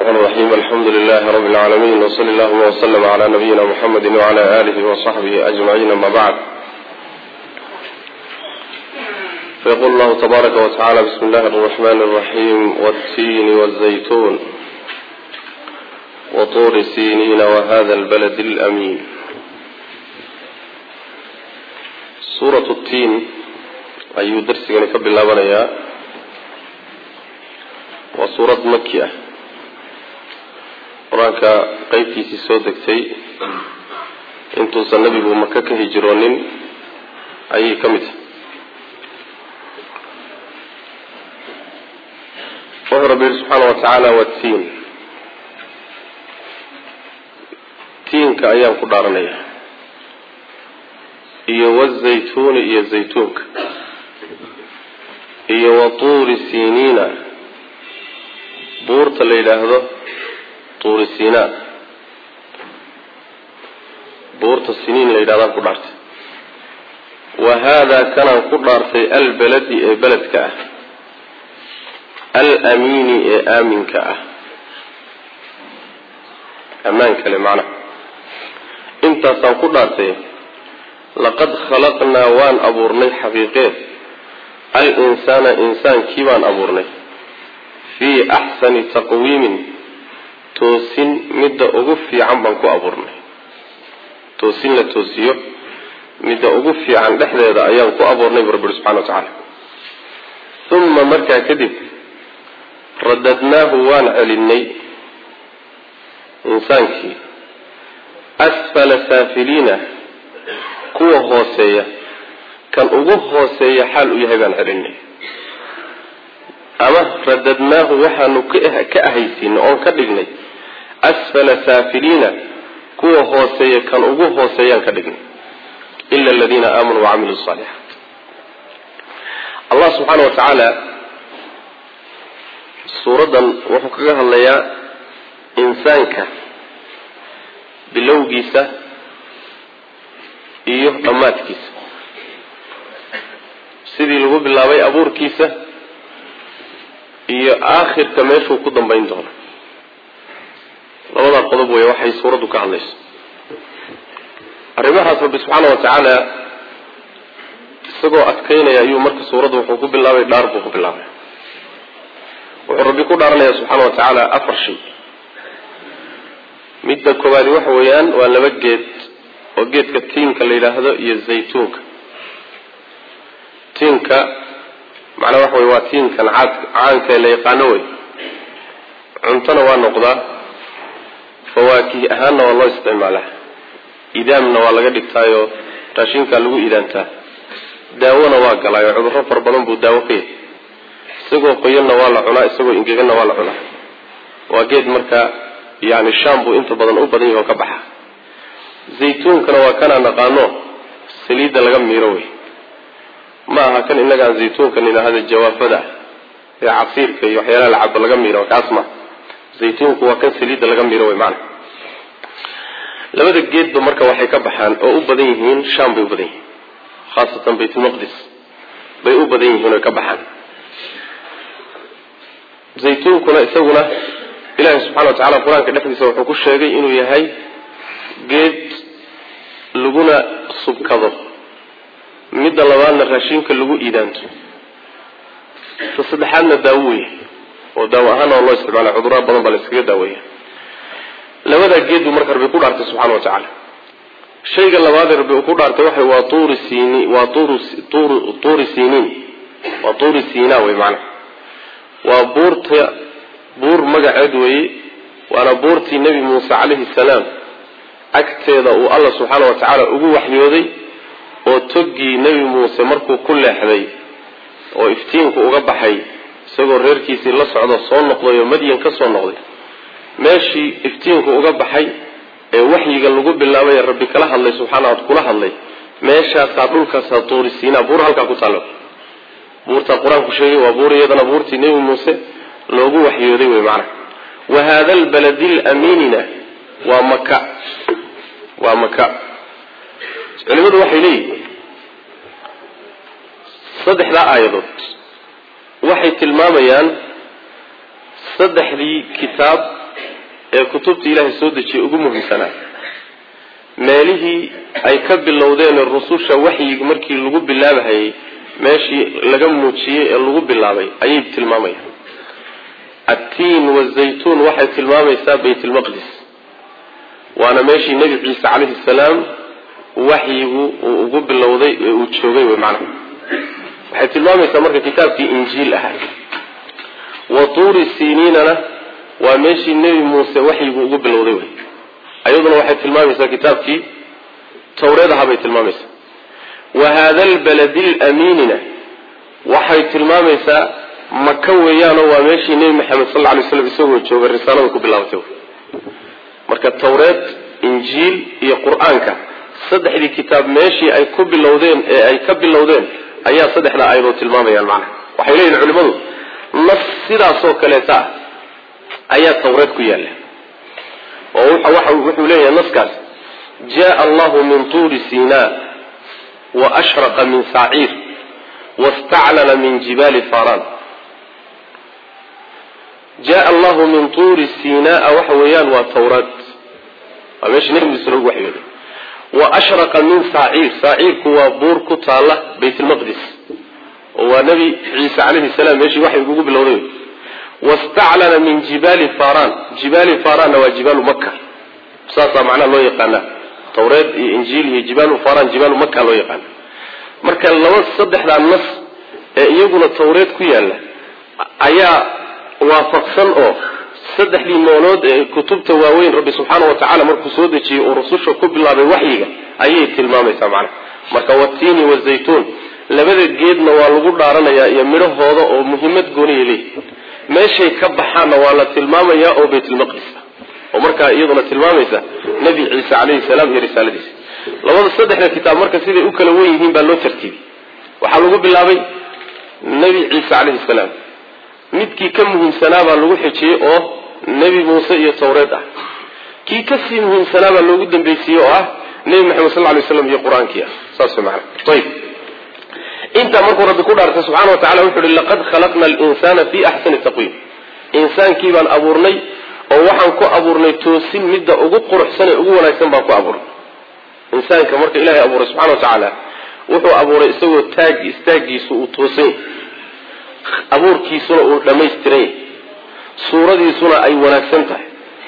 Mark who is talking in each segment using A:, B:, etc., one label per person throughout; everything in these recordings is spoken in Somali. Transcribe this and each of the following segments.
A: الرحمن الرحيم الحمد لله رب العالمين وصلى اللهم وسلم على نبينا محمد وعلى آله وصحبه أجمعين أما بعد فيقول الله تبارك وتعالى بسم الله الرحمن الرحيم والتين والزيتون وطور سينين وهذا البلد الأمين سورة التين ayuu darsigani ka bilaabanayaa waa suurad maki ah qur-aanka qeybtiisii soo degtay intuusan nebigu maka ka hijroonin ayay ka mid tahay wuxuu rabbi yihi subxaana wa tacaala waa tiin tiinka ayaan ku dhaaranayaa iyo wazaytuuni iyo zaytuunka iyo watuuri siniina buurta la yidhaahdo tuuri sinaa buurta siniin la yidhahdaan ku dhaartay wa haadaa kanaan ku dhaartay albaladi ee beledka ah alamiini ee aaminka ah ammaan kale macnaha intaasaan ku dhaartay laqad khalaqnaa waan abuurnay xaqiiqeed al-insaana insaankii baan abuurnay fii axsani taqwiimin toosin midda ugu fiican baan ku abuurnay toosin la toosiyo midda ugu fiican dhexdeeda ayaan ku abuurnay bu rabbi subxana wa tacaala uma markaa kadib radadnaahu waan celinay insaankii asfala saafiliina kuwa hooseeya kan ugu hooseeya xaal u yahay baan celinay ama radadnaahu waxaanu ka ahaysiinay oon ka dhignay asfala saafiliina kuwa hooseeya kan ugu hooseeyaan ka dhignay ila aladiina aamanuu wacamiluu saalixaat allah subxaana wa tacaala suuraddan wuxuu kaga hadlayaa insaanka bilowgiisa iyo dhammaadkiisa sidii lagu bilaabay abuurkiisa iyo aakhirka meeshuu ku dambayn doono labadaa qodob wey waxay suuraddu ka hadlayso arrimahaas rabbi subxaana wa tacaala isagoo adkaynaya ayuu marka suuraddu wuxuu ku bilaabay dhaar buu ku bilaabay wuxuu rabbi ku dhaaranaya subxaana wa tacaala afar shay midda koowaadi waxa weeyaan waa laba geed oo geedka tiinka la yidhaahdo iyo zaytuunka tiinka macnaa waxa wey waa tiinkan caad caanka ee la yaqaano wey cuntona waa noqdaa fawaakih ahaanna waa loo isticmaalaa idaamna waa laga dhigtaayo raashinkaa lagu idaantaa daawona waa galaayo cudurro fara badan buu daawo ka yahay isagoo qoyanna waa la cunaa isagoo ingeganna waa la cunaa waa geed marka yani shaam buu inta badan u badan yahi oo ka baxa zaytuunkana waa kanaa naqaano saliidda laga miiro wey ma aha kan inagaan zaytuunkan idhaahda jawaafada ee casiirka iyo waxyaalaha lacabo laga miiro kaas ma zaytuunku waa kan saliidda laga miiro wey maana labada geedba marka waxay ka baxaan oo u badan yihiin sham bay u badan yihiin khaasatan baytulmaqdis bay u badan yihiin oy ka baxaan zaytuunkuna isaguna ilaahi subxana wa tacala qur-aanka dhexdiisa wuxuu ku sheegay inuu yahay geed laguna subkado midda labaadna raashinka lagu iidaanto ta saddexaadna daawo wey oo daawo ahaan oo loo isticmaala cudurraa badan baa la iskaga daaweeya labadaa geed buu marka rabbi ku dhaartay subxana wa tacaala shayga labaadee rabbi uu ku dhaartay waxa waa tuuri sini waa tur tuuri siniin waa tuuri sinaa wey macana waa buurta buur magaceed weeye waana buurtii nebi muuse calayhi salaam agteeda uu alla subxaana wa tacaala ugu waxyooday oo toggii nebi muuse markuu ku leexday oo iftiinku uga baxay isagoo reerkiisii la socdo soo noqday oo madyan ka soo noqday meeshii iftiinku uga baxay ee waxyiga lagu bilaabay ee rabbi kala hadlay subxaana kula hadlay meeshaasaa dhulkaasaa tuuri siinaa buur halkaa ku taalla buurtaa qur-aanku sheegay waa buur iyadana buurtii nebi muuse loogu waxyooday wey macana wa haada albaladi lamiinina waa maka waa maka culimadu waxay leeyihiin saddexdaa aayadood waxay tilmaamayaan saddexdii kitaab ee kutubta ilaahay soo dejiyay ugu muhiimsanaa meelihii ay ka bilowdeen rususha waxyiga markii lagu bilaabahayay meeshii laga muujiyey ee lagu bilaabay ayay tilmaamayaan attiin wazaytuun waxay tilmaamaysaa baytlmaqdis waana meeshii nebi ciise calayhi salaam waxyigu uu ugu bilowday ee uu joogay wey macnaha waxay tilmaamaysaa marka kitaabkii injiil ahaa wa tuuri siniinana waa meeshii nebi muuse waxyigu ugu bilowday wey ayaduna waxay tilmaamaysaa kitaabkii tawreed ahaa bay tilmaamaysaa wa haada albaladi lamiinina waxay tilmaamaysaa maka weeyaanoo waa meeshii nebi maxamed sal alay slam isagoo jooga risaalada ku bilaabatay marka tawreed injiil iyo qur-aanka saddexdii kitaab meeshii ay ku bilowdeen ee ay ka bilowdeen ayaa saddexdaa ayadoo tilmaamayaan macnaha waxay leeyihin culimmadu nas sidaasoo kaleeta ah ayaa tawreed ku yaalla oo wuxuu leeyahay naskaas jaa allahu min tuuri sina wa ashraqa min saciir wastaclana min jibaali faran jaa allahu min tuuri sinaa waxa weeyaan waa tawraad waa meesha nebi muuse lagu waxyooday wa ashraqa min saaciir saaciirku waa buur ku taalla baytlmaqdis oo waa nebi ciise calayhi salaam meeshii waxay ugu bilowday wastaclana min jibaali faran jibaali faranna waa jibaalu maka saasaa macnaha loo yaqaana tawreed iyo injiil iyo jibaalu faran jibaalu maka loo yaqaana marka laba saddexdaa nas ee iyaguna tawreed ku yaalla ayaa waafaqsan oo saddexdii noolood ee kutubta waaweyn rabbi subxaana wa tacala markuu soo dejiyey uu rususha ku bilaabay waxyiga ayay tilmaamaysaa macnaha marka watiini wazaytuun labada geedna waa lagu dhaaranayaa iyo midhahooda oo muhiimad gooniya leeyihi meeshay ka baxaanna waa la tilmaamayaa oo baytlmaqdis oo markaa iyaduna tilmaamaysa nebi ciise calayhi salaam iyo risaaladiisa labada saddexda kitaab marka siday u kala wen yihiin baa loo tartiibiyey waxaa lagu bilaabay nebi ciise calayhi salaam midkii ka muhiimsanaa baa lagu xijiyey oo nebi muuse iyo tawreed ah kii kasii muhiimsanaa baa loogu dambaysiiyey oo ah nebi maxamed sal lay slam iyo qur-aankii ah saas maana ayb intaa markuu rabbi ku dhaartay subxana wa tacala wuxu uhi laqad khalaqna alinsana fi axsani taqwiim insaankii baan abuurnay oo waxaan ku abuurnay toosin midda ugu quruxsan ee ugu wanaagsan baan ku abuurnay insaanka marka ilahay abuuray subxana wa tacaala wuxuu abuuray isagoo taag istaagiisu uu toosan yahy abuurkiisuna uu dhammaystiran yahy suuradiisuna ay wanaagsan tahay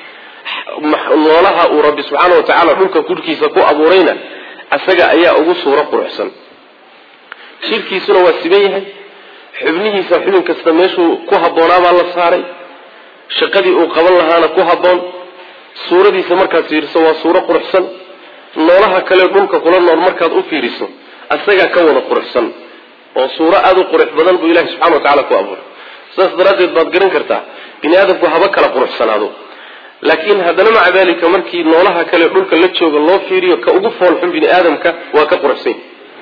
A: noolaha uu rabbi subxaana wa tacaala dhulka gudhkiisa ku abuurayna isaga ayaa ugu suuro quruxsan shirkiisuna waa siban yahay xubnihiisa xubin kasta meeshuu ku habboonaabaa la saaray shaqadii uu qaban lahaana ku habboon suuradiisa markaad fiiriso waa suuro quruxsan noolaha kale dhulka kula nool markaad u fiiriso isagaa ka wada quruxsan oo suuro aada u qurux badan buu ilahi subxana wa tacala ku abuuray sidaas daraaddeed baad garan kartaa bini aadamku haba kala quruxsanaado laakiin haddana maca dalika markii noolaha kale dhulka la jooga loo fiiriyo ka ugu foolxun bini aadamka waa ka quruxsan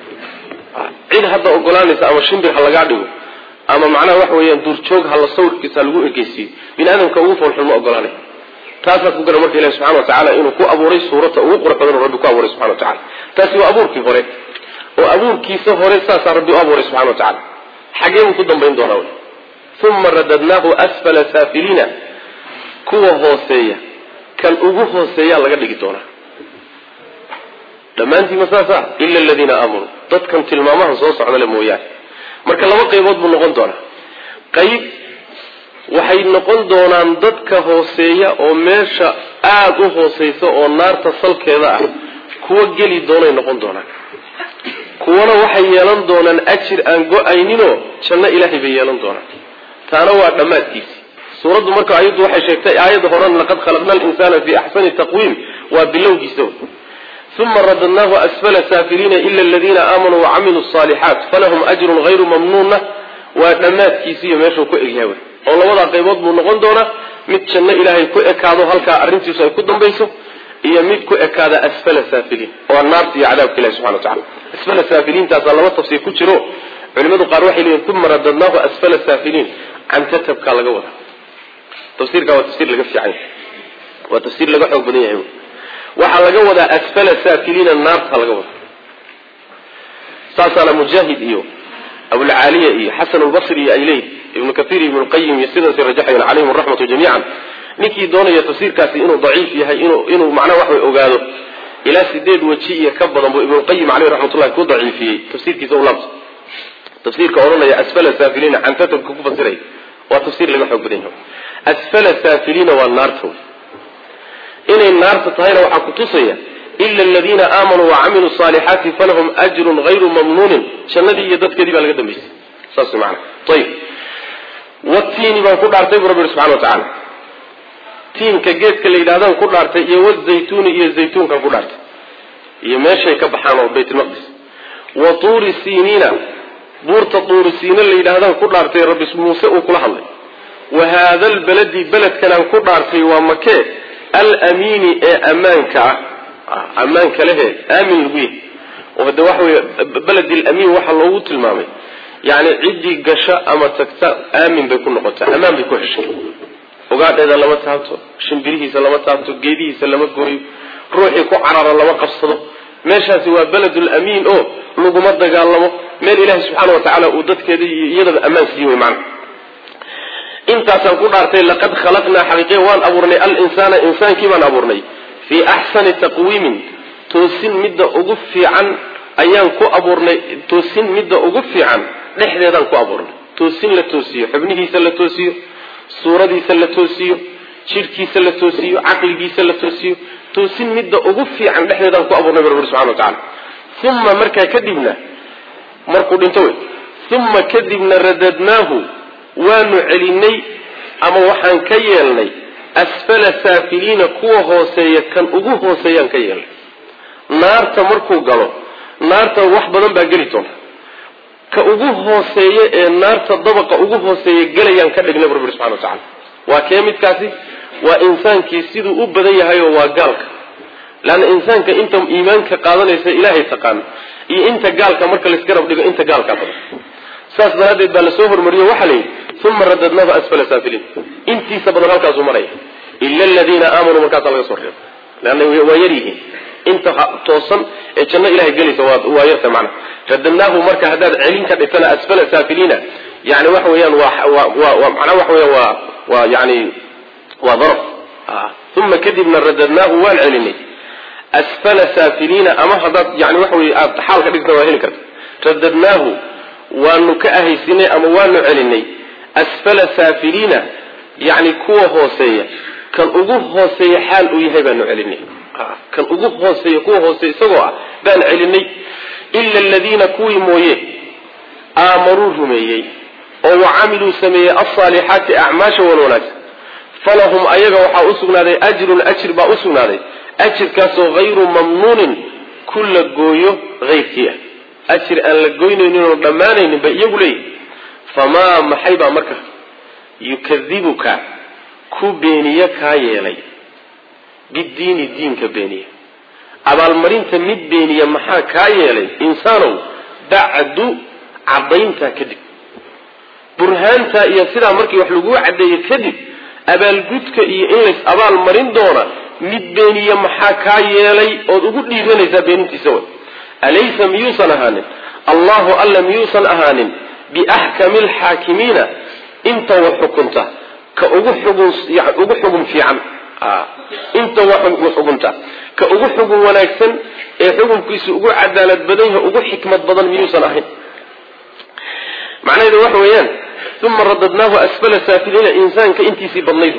A: cid hadda ogolaanaysa ama shimbir ha lagaa dhigo ama macnaha waxa weeyaan duurjoog ha la sawirkiisa ha lagu ekeysiiyo bini aadamka ugu foolxun ma ogolaanay taasaad ku garan marka ilahi subxana wa tacala inuu ku abuuray suurata ugu qurux badan oo rabbi ku abuuray subxana wa tacala taasi waa abuurkii hore oo abuurkiisa hore saasaa rabbi u abuuray subxana wa tacala xagee buu ku dambayn doonaa wy uma radadnaahu asfala saafiliina kuwa hooseeya kan ugu hooseeyaa laga dhigi doonaa dhammaantiima saasa ila aladiina aamanuu dadkan tilmaamaha soo socda le mooyaane marka laba qaybood buu noqon doonaa qayb waxay noqon doonaan dadka hooseeya oo meesha aada u hooseysa oo naarta salkeeda ah kuwa geli doonay noqon doonaan kuwana waxay yeelan doonaan ajir aan go-ayninoo janno ilaahay bay yeelan doonaan taana waa dhammaadkiisi suuraddu marka ayaddu waxay sheegtay aayadda horan laqad khalaqna alinsana fi axsani taqwiim waa bilowgiisa uma radadnaahu asfala saafiliina ila aladiina aamanuu wacamiluu asaalixaat falahum ajrun hayru mamnuunna waa dhammaadkiisiiyo meeshuu ku egyahay oo labadaa qaybood buu noqon doonaa mid janno ilaahay ku ekaado halkaa arrintiisu ay ku dambayso iyo mid ku ekaada asfala saafiliin waa naarta iyo cadaabka ilahi subxana wa tacala asfala saafiliintaasaa laba tafsiir ku jiro culimadu qaar waxay leeyihin uma radadnaahu asfala saafiliin cantatabkaa laga wadaa tafsiirkaa waa tafsiir laga fiican yahay waa tafsiir laga xoog badan yahay waxaa laga wadaa asfala saafiliina naarta laga wadaa saasaana mujaahid iyo abulcaaliya iyo xasan lbasri iyo ay leeyihin ibnu kaiir ibnu lqayim iyo sidaasay rajaxayan calayhim araxmatu jamiican ninkii doonaya tafsiirkaasi inuu daciif yahay inuu inuu macnaha wax way ogaado ilaa sideed weji iyo ka badan buu ibnuqayim caleyh raxmatullahi ku daciifiyey tafsiirkiisa u laabta tafsiirka odhanaya asfala saafiliina cantatabka ku fasiray waa tafsiir laga xoog badan yahay asfala saafiliina waa naarta inay naarta tahayna waxaa ku tusaya ila aladiina aamanuu wacamiluu saalixaati falahum ajrun hayru mamnuunin jannadii iyo dadkeedii baa laga dambaysay saas way macana ayib watiini baan ku dhaartay buu rabbi yihi subxana wa tacaala tiinka geedka la yidhahdaan ku dhaartay iyo wazaytuuni iyo zaytuunkan ku dhaartay iyo meeshay ka baxaan oo baytulmaqdis wa tuuri siiniina buurta tuuri siina la yidhaahdaan ku dhaartay rabbi muuse uu kula hadlay wa haada albaladi beledkanaan ku dhaartay waa makee alamiini ee ammaanka ah ammaanka lehe aamin lagu yahy oo hade waxa wey beled alamiin waxaa loogu tilmaamay yani ciddii gasha ama tagta aamin bay ku noqotaa ammaan bay ku heshay ogaadheeda lama taabto shimbirihiisa lama taabto geedihiisa lama gooyo ruuxii ku carara lama qabsado meeshaasi waa beledul amiin oo laguma dagaalamo meel ilaahi subxaana wa tacaala uu dadkeeda iyo iyadaba ammaan siiye wey macana intaasaan ku dhaartay laqad khalaqnaa xaqiiqiya waan abuurnay alinsaana insaankii baan abuurnay fii axsani taqwiimin toosin midda ugu fiican ayaan ku abuurnay toosin midda ugu fiican dhexdeedaan ku abuurnay toosin la toosiyo xubnihiisa la toosiyo suuradiisa la toosiyo jidhkiisa la toosiyo caqligiisa la toosiyo toosin midda ugu fiican dhexdeedaan ku abuurnay bu rabbi subxana wa tacala uma markaa kadibna markuu dhinto wey uma kadibna radadnaahu waanu celinay ama waxaan ka yeelnay asfala saafiliina kuwa hooseeya kan ugu hooseeyaan ka yeelnay naarta markuu galo naarta wax badan baa geli doona ka ugu hooseeya ee naarta dabaqa ugu hooseeya gelayaan ka dhignay bu rabbi subxana wa tacala waa kee midkaasi waa insaankii siduu u badan yahayoo waa gaalka leanna insaanka inta iimaanka qaadanaysa ilaahay taqaano iyo inta gaalka marka laisgarab dhigo inta gaalkaa badan saas daraaddeed baa lasoo hormariyo waxaa la yidhi uma radadnaahu asfala saafiliin intiisa badan halkaasuu maraya ila aladiina aamanuu markaasaa laga soo reebo leanna waa yar yihiin inta toosan ee janno ilahay gelaysa waa yarta macna radadnaahu marka haddaad celin ka dhigtana asfala saafiliina yani waxa weeyaan waa manaa waxa weya waa waa yani waa daraf uma kadibna radadnaahu waan celinay asfala saafiliina ama haddaad yani waxa wey aad xaal ka dhigtana waa heli karta radadnaahu waanu ka ahaysinay ama waanu celinay asfala saafiliina yani kuwa hooseeya kan ugu hooseeya xaal uu yahay baanu celinay kan ugu hooseeya kuwa hooseeya isagoo ah baan celinay ila aladiina kuwii mooye aamanuu rumeeyey oo wacamiluu sameeyey alsaalixaati acmaasha wan wanaagsan falahum ayaga waxaa usugnaaday ajrun ajir baa usugnaaday ajirkaasoo hayru mamnuunin ku la gooyo hayrkii ah ajir aan la goynaynin oo dhammaanaynin bay iyagu leeyihi famaa maxay baa marka yukadibuka ku beeniye kaa yeelay bidiini diinka beeniya abaalmarinta mid beeniya maxaa kaa yeelay insaanow bacdu caddayntaa kadib burhaantaa iyo sidaa markii wax laguu caddeeyo kadib abaalgudka iyo in lays abaal marin doona mid beeniya maxaa kaa yeelay ood ugu dhiiranaysaa beenintiisa way alaysa miyuusan ahaanin allahu alla miyuusan ahaanin biaxkami alxaakimiina inta wax xukunta ka ugu xugun ugu xugun fiican inta wax xukunta ka ugu xugun wanaagsan ee xukunkiisu ugu cadaalad badan yahay ugu xikmad badan miyuusan ahayn macnaheedu waxa weeyaan uma radadnaahu asfala saafiliina insaanka intiisii badnayd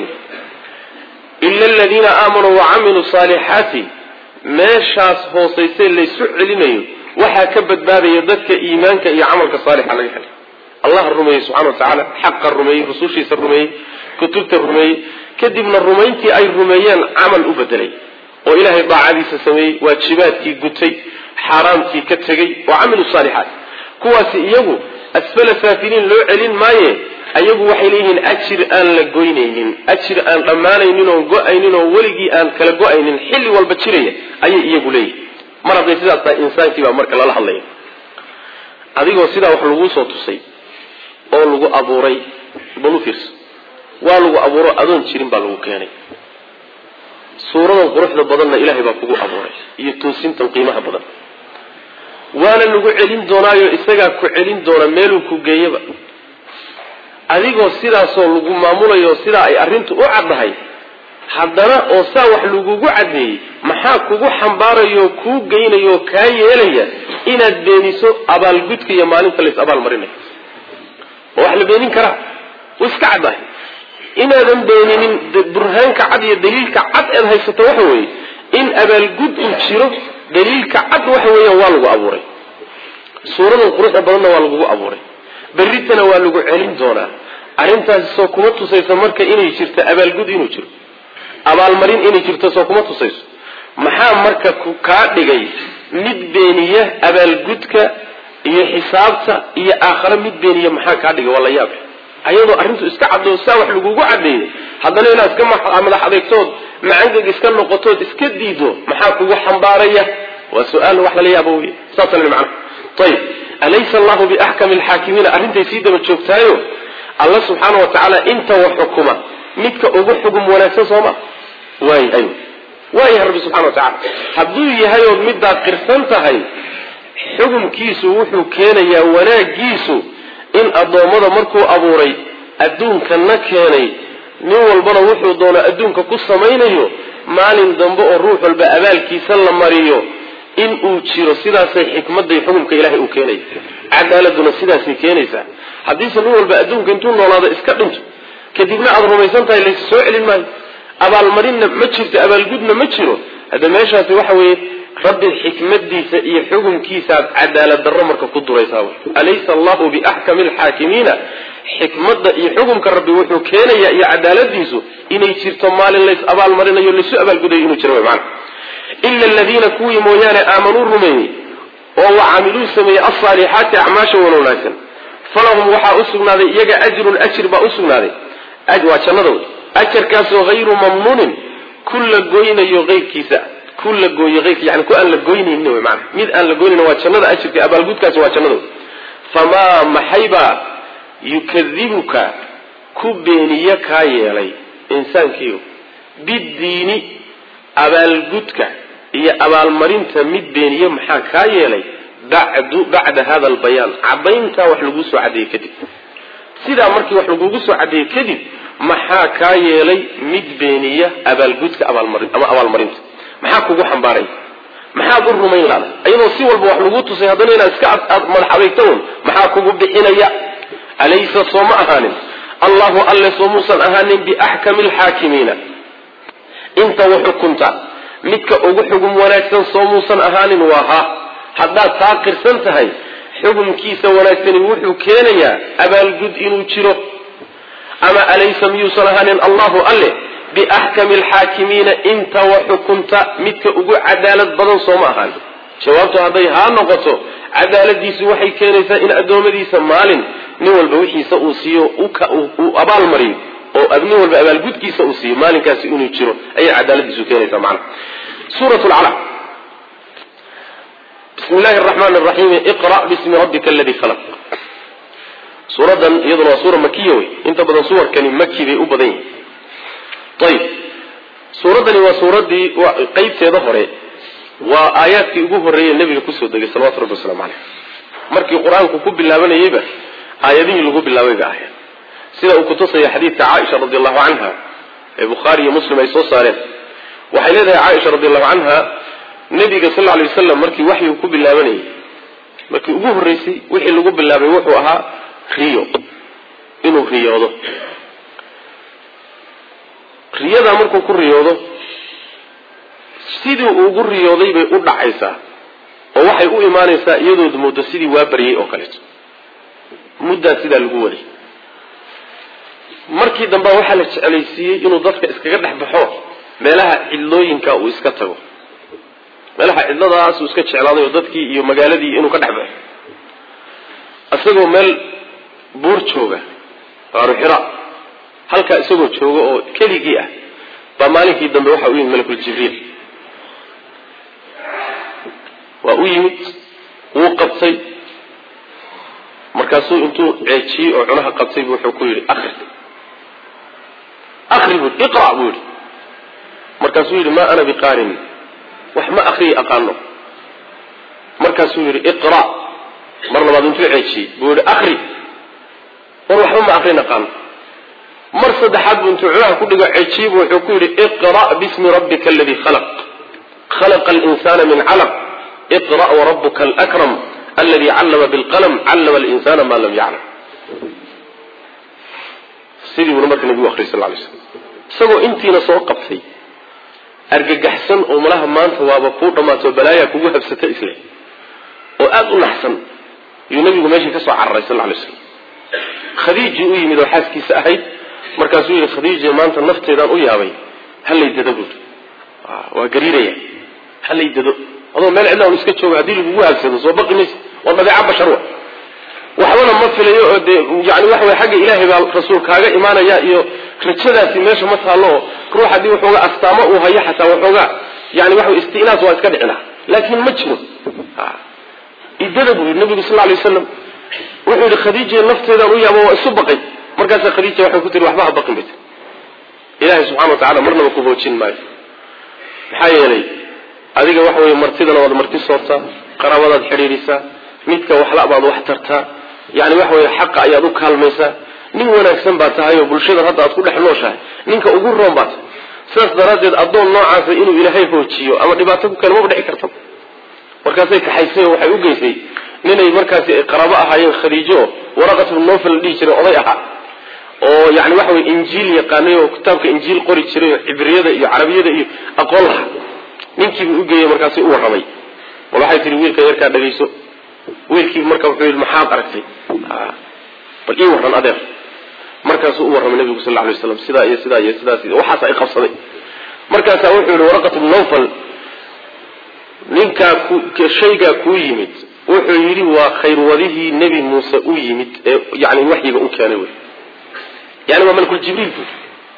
A: ila aladiina aamanuu wacamiluu saalixaati meeshaas hoosayse laysu celinayo waxaa ka badbaadaya dadka iimaanka iyo camalka saalixa laga helay allah rumeeyey subxana wa tacaala xaqa rumeeyey rusushiisa rumeeyey kutubta rumeeyey kadibna rumayntii ay rumeeyeen camal u bedelay oo ilaahay daacadiisa sameeyey waajibaadkii gutay xaaraamkii ka tegey oo camilu saalixaat kuwaasi iyagu asfala saafiliin loo celin maaye ayagu waxay leeyihiin ajir aan la goynaynin ajir aan dhammaanaynin oon go-aynin oo weligii aan kala go-aynin xilli walba jiraya ayay iyagu leeyihin mar hadday sidaas tahay insaankii baa marka lala hadlaya adigoo sidaa wax laguu soo tusay oo lagu abuuray bal u fiirso waa lagu abuuro adoon jirin baa lagu keenay suuradan quruxda badanna ilaahay baa kugu abuuray iyo toosintan qiimaha badan waana lagu celin doonaayo isagaa ku celin doona meeluu ku geeyaba adigoo sidaasoo lagu maamulayo sidaa ay arrintu u caddahay haddana oo saa wax lagugu caddeeyey maxaa kugu xambaarayoo kuu geynayoo kaa yeelaya inaad beeniso abaalgudka iyo maalinta lays abaalmarinayo oo wax la beenin karaa wa iska caddahay inaadan beeninin burhaanka cad iyo daliilka cad eed haysato waxa weeye in abaalgud uu jiro daliilka cad waxa weeyaan waa lagu abuuray suuradan quruxda badanna waa lagugu abuuray berritana waa lagu celin doonaa arrintaasi soo kuma tusayso marka inay jirto abaalgud inuu jiro abaalmarin inay jirto soo kuma tusayso maxaa marka kaa dhigay mid beeniya abaalgudka iyo xisaabta iyo aakhare mid beeniya maxaa kaa dhigay waa la yaab ayadoo arrintu iska caddo saa wax lagugu caddeeyey haddana inaad iska madax adeegtood macangeg iska noqotood iska diido maxaa kugu xambaaraya waa su-aal wax lala yaabo wey saasa macna ayib alaysa allahu biaxkami alxaakimiina arrintay sii daba joogtaayo alla subxaana wa tacaala inta wa xukuma midka ugu xugum wanaagsan sooma waay ay waayahay rabbi subxana wa tacala hadduu yahay ood middaad qirsan tahay xukumkiisu wuxuu keenayaa wanaagiisu in addoommada markuu abuuray adduunkana keenay nin walbana wuxuu doono adduunka ku samaynayo maalin dambe oo ruux walba abaalkiisa la mariyo in uu jiro sidaasay xikmadday xukumka ilahay uu keenaya cadaaladuna sidaasay keenaysaa haddiise nin walba adduunka intuu noolaado iska dhinto kadibna aada rumaysan tahay lays soo celin maayo abaalmarinna ma jirto abaalgudna ma jiro hadda meeshaasi waxa weeye rabbi xikmadiisa iyo xukumkiisaaad cadaalad darro marka ku duraysaa alaysa allahu biaxkami alxaakimiina xikmadda iyo xukumka rabbi wuxuu keenayaa iyo cadaaladiisu inay jirto maalin lays abaalmarinayo laysu abaalgudayo inuu jiro mana ila aladiina kuwii mooyaane aamanuu rumeeyey oo wacamiluu sameeyey alsaalixaati acmaasha wan wanaagsan falahum waxaa u sugnaaday iyaga ajrun ajir baa u sugnaaday waa jannada wey ajarkaasoo hayru mamnuunin ku la goynayo eyrkiisa ku la gooyo eyrka yani ku aan la goynaynin wy maana mid aan la goynayn waa jannada ajirka abaalgudkaasi waa jannada wey famaa maxaybaa yukadibuka ku beeniye kaa yeelay insaankiiyo biddiini abaalgudka iyo abaalmarinta mid beeniye maxaa kaa yeelay bacdu bacda hada albayaan caddayntaa wax laguu soo caddeeyey kadib sidaa markii wax lagugu soo caddeeyey kadib maxaa kaa yeelay mid beeniya abaalgudka abaalmarin ama abaalmarinta maxaa kugu xambaaray maxaad u rumayn laada iyadoo si walba wax laguu tusay haddana inaad iska madax adeegtoon maxaa kugu bixinaya alaysa soo ma ahaanin allahu alle soo muusan ahaanin biaxkami alxaakimiina inta waxukunta midka ugu xugum wanaagsan soo muusan ahaanin waa ha haddaad taa qirsan tahay xukumkiisa wanaagsani wuxuu keenayaa abaalgud inuu jiro ama alaysa miyuusan ahaanin allahu alle biaxkami alxaakimiina inta wa xukunta midka ugu cadaalad badan sooma ahaan jawaabtu hadday haa noqoto cadaaladiisu waxay keenaysaa in addoommadiisa maalin nin walba wixiisa uu siiyo uu abaal mariyo oo nin walba abaalgudkiisa uu siiyo maalinkaasi inuu jiro ayay cadaaladiisu keenaysaa macana suurat lcalaq bismi illahi araxmaan araxiim iqra' bismi rabbika aladii khalaq suuradan iyaduna waa suura makiya wey inta badan suwarkani maki bay u badan yihin ayib suuraddani waa suuraddii qeybteeda hore waa aayaadkii ugu horreeyey nebiga kusoo degay salawatu rabbi waslamu caleyh markii qur-aanku ku bilaabanayeyba aayadihii lagu bilaabay ba ahayd sida uu kutusaya xadiidka caaisha radi allahu canha ee bukhaari iyo muslim ay soo saareen waxay leedahay caaisha radi allahu canha nebiga sal lla alay wasalam markii waxyigu ku bilaabanayay markii ugu horreysay wixii lagu bilaabay wuxuu ahaa riyo inuu riyoodo riyadaa markuu ku riyoodo sidii uu ugu riyooday bay u dhacaysaa oo waxay u imaanaysaa iyadood moodo sidii waa baryay oo kaleeto muddaa sidaa lagu waday markii dambea waxaa la jeclaysiiyey inuu dadka iskaga dhex baxo meelaha cidlooyinka uu iska tago meelaha cidladaas uu iska jeclaaday oo dadkii iyo magaaladii inuu ka dhex baxo isagoo meel buur jooga qaaru xira halkaa isagoo jooga oo keligii ah baa maalinkii dambe waxaa u yimid malakul jibriil waa u yimid wuu qabtay markaasuu intuu ceejiyey oo cunaha qabtay bu wuxuu ku yidhi akri akri bu iqra' buu yidhi markaasuu yidhi maa ana biqaarin wax ma akriyi aqaano markaasuu yidhi iqra' mar labaad intuu ceejiyey buu yidhi akri war waxba ma akrin aqaano mar saddexaad buu intuu cunaha ku dhigo cajiib wuxuu ku yidhi iqra' bismi rabbika aladii khalaq khalaqa alinsana min calaq iqra' warabuka alakram aladi callama bilqalm callama alinsana ma lam yaclam sidii buuna marka nabigu akhriyay sal lay slam isagoo intiina soo qabtay argagaxsan oo malaha maanta waaba kuu dhammaato balaayaa kugu habsata isle oo aada u naxsan ayuu nabigu meeshii ka soo cararay sal lay slam khadiiji u yimid oo xaaskiisa ahayd markaasuu yihi khadiija maanta nafteedaan u yaabay halay dado buuri waa gariiraya halay dado adoo meel cidla un iska jooga haddii lagugu habsado soo baqi maysa waa dabeeca bashar wa waxbana ma filayo oo dee yani waxa way xagga ilaahay baa rasuul kaaga imaanaya iyo rajadaasi meesha ma taallo ruux haddii waxoogaa astaamo uu hayo xataa waxoogaa yani waxa istinaas waa iska dhicina laakiin ma jiro idada buu yidhi nabigu sal lay waslam wuxuu yidhi khadiija nafteedaan u yaabo waa isu baqay markaasaa khadiija waxay ku tiri waxba ha baqin bay tir ilaahay subxana wa tacala marnaba ku hoojin maayo maxaa yeelay adiga waxa weye martidana waad marti soortaa qaraabadaad xidhiidhisaa midka waxla baad wax tartaa yani waxa weye xaqa ayaad u kaalmaysaa nin wanaagsan baa tahay oo bulshadan hadda aad ku dhex nooshahay ninka ugu roon baa tahay sidaas daraaddeed addoon noocaasa inuu ilaahay hoojiyo ama dhibaato ku keeno maba dhici karta markaasay kaxaysay oo waxay u geysay ninay markaasi ay qaraabo ahaayeen khadiijo oo waraqat bnu nofel la dhihi jiray oday ahaa oo yani waxa weye injiil yaqaanay oo kitaabka injiil qori jiray oo cibriyada iyo carabiyada iyo aqoon laha ninkiibuu ugeeyey markaasay u warramay bal waxay tihi wiilka yarkaa dhagayso wiilkii marka wuxuu yidhi maxaad aragtay bal ii warran adeer markaasuu u warramay nabigu sal lla alay waslam sidaa iyo sidaa iyo sidaas waxaas ay qabsaday markaasaa wuxuu yihi waraqat bnu nofel ninkaa shaygaa kuu yimid wuxuu yidhi waa khayrwadihii nebi muuse u yimid ee yani waxyiga u keenay wey yani waa malkuljibriil bu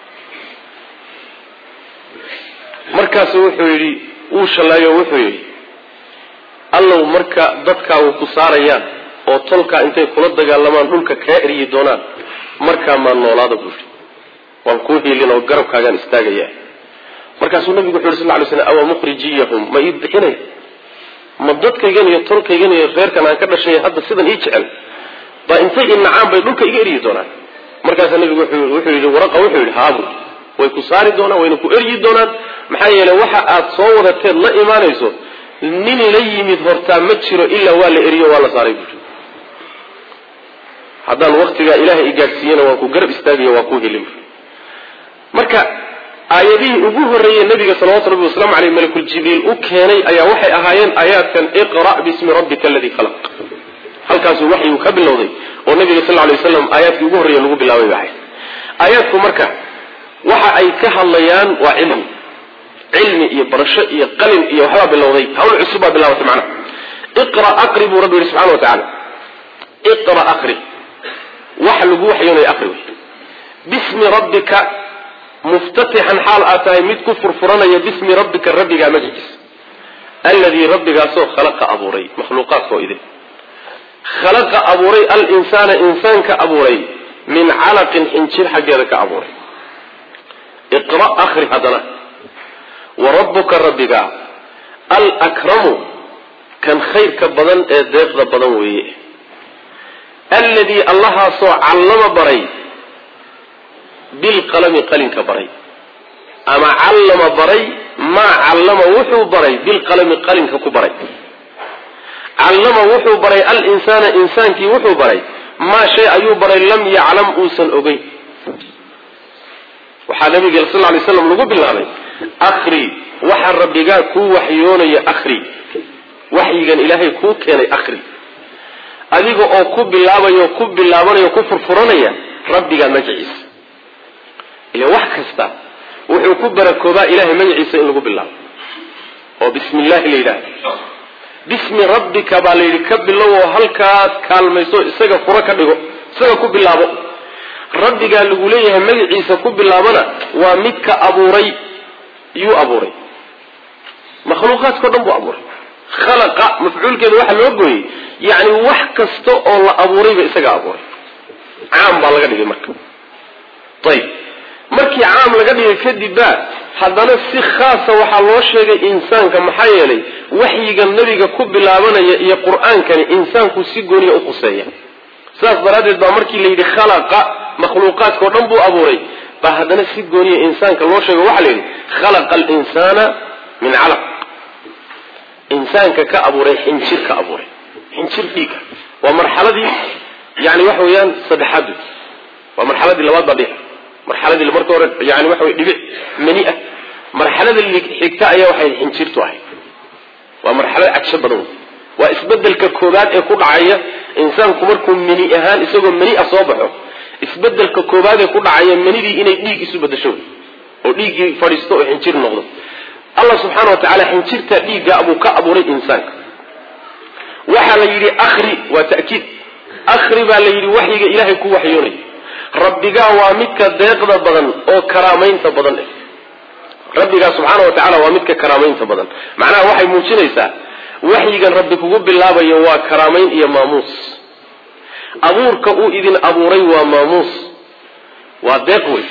A: markaasu wuxuu yidhi wuu shallaayo wuxuu yidhi allow marka dadkaagu ku saarayaan oo tolkaa intay kula dagaalamaan dhulka kaa eryi doonaan markaa maa noolaada buu yidhi waan kuu hiilin oo garabkaagaan istaagaya markaasuu nabigu wuxu yhi sal ly slam awa mukhrijiyahum ma ii bixinaya ma dadkaygan iyo tolkaygan iyo reerkan aan ka dhashay hadda sidan ii jecel baa intay inacaan bay dhulka iga eryi doonaan markaasaa nabigu wuxuu yidhi waraqa wuxuu yidhi haabu way ku saari doonaan wayna ku eryi doonaan maxaa yeeley waxa aad soo wadateed la imaanayso nin la yimid hortaa ma jiro ilaa waa la eriyo waa la saaray buui haddaan waktigaa ilaahay i gaadhsiiyana waan ku garab istaagaya waa ku helin marka aayadihii ugu horreeyey nabiga salawatu rabbi waslamu aleyh malakul jibriil u keenay ayaa waxay ahaayeen aayaadkan iqra' bismi rabbika aladii khalaq halkaasuu waxyigu ka bilowday oo nabiga sal lay waslam aayaadkii ugu horreeye lagu bilaabay ba ahayd aayaadku marka waxa ay ka hadlayaan waa cilmi cilmi iyo barasho iyo qalin iyo waxbaa bilowday hawl cusub baa bilaabatay macnaha iqra aqri buu rabbi yihi subxana wa tacala iqra aqri waxa lagu waxyoonaya aqri wey bismi rabbika muftatixan xaal aad tahay mid ku furfuranaya bismi rabbika rabbigaa magaciisa alladii rabbigaasoo khalaqa abuuray makhluuqaadkao idin khalaqa abuuray alinsaana insaanka abuuray min calaqin xinjir xaggeeda ka abuuray iqra akri haddana wa rabbuka rabbiga alkramu kan khayrka badan ee deeqda badan weeye alladii allahaasoo callama baray bilqalami qalinka baray ama callama baray maa callama wuxuu baray bilqalami qalinka ku baray callama wuxuu baray alinsaana insaankii wuxuu baray maa shay ayuu baray lam yaclam uusan ogeyn waxaa nabiga sal lay slam lagu bilaabay akri waxa rabbigaa kuu waxyoonaya akri waxyigan ilaahay kuu keenay akri adiga oo ku bilaabayo ku bilaabanaya ku furfuranaya rabbigaa magaciisa ila wax kasta wuxuu ku barakoobaa ilahay magaciisa in lagu bilaabo oo bismi illahi la yidhahda bismi rabbika baa la yidhi ka bilow oo halkaas kaalmayso isaga furo ka dhigo isaga ku bilaabo rabbigaa lagu leeyahay magaciisa ku bilaabana waa midka abuuray yuu abuuray makhluuqaadkao dhan buu abuuray khalaqa mafcuulkeeda waxaa loo gooyey yacni wax kasta oo la abuurayba isagaa abuuray caam baa laga dhigay marka ayib markii caam laga dhigay kadib baa haddana si khaasa waxaa loo sheegay insaanka maxaa yeelay waxyiga nebiga ku bilaabanaya iyo qur-aankani insaanku si gooniya u khuseeya sidaas daraaddeed baa markii la yidhi khalaqa makhluuqaadka o dhan buu abuuray baa haddana si gooniya insaanka loo sheego waxaa la yidhi khalaqa alinsaana min calaq insaanka ka abuuray xinjir ka abuuray xinjir dhiiga waa marxaladii yani waxa weeyaan saddexaad waa marxaladii labaad baa dhiga marxaladii marka hore yani waxa wey dhibic mani ah marxalada xigta ayaa waxay xinjirtu ahayd waa marxalad cagsho badan wey waa isbedelka koobaad ee ku dhacaya insaanku markuu mani ahaan isagoo mani ah soo baxo isbedelka koobaad ee ku dhacaya manidii inay dhiig isu bedasho wey oo dhiiggii fadhiisto oo xinjir noqdo allah subxaana wa tacaala xinjirta dhiigga buu ka abuuray insaanka waxaa la yidhi akri waa ta'kiid akri baa la yidhi waxyiga ilaahay ku waxyoonay rabbigaa waa midka deeqda badan oo karaamaynta badan eh rabbigaa subxaana wa tacala waa midka karaamaynta badan macnaha waxay muujinaysaa waxyigan rabbi kugu bilaabayo waa karaamayn iyo maamuus abuurka uu idin abuuray waa maamuus waa deeq wey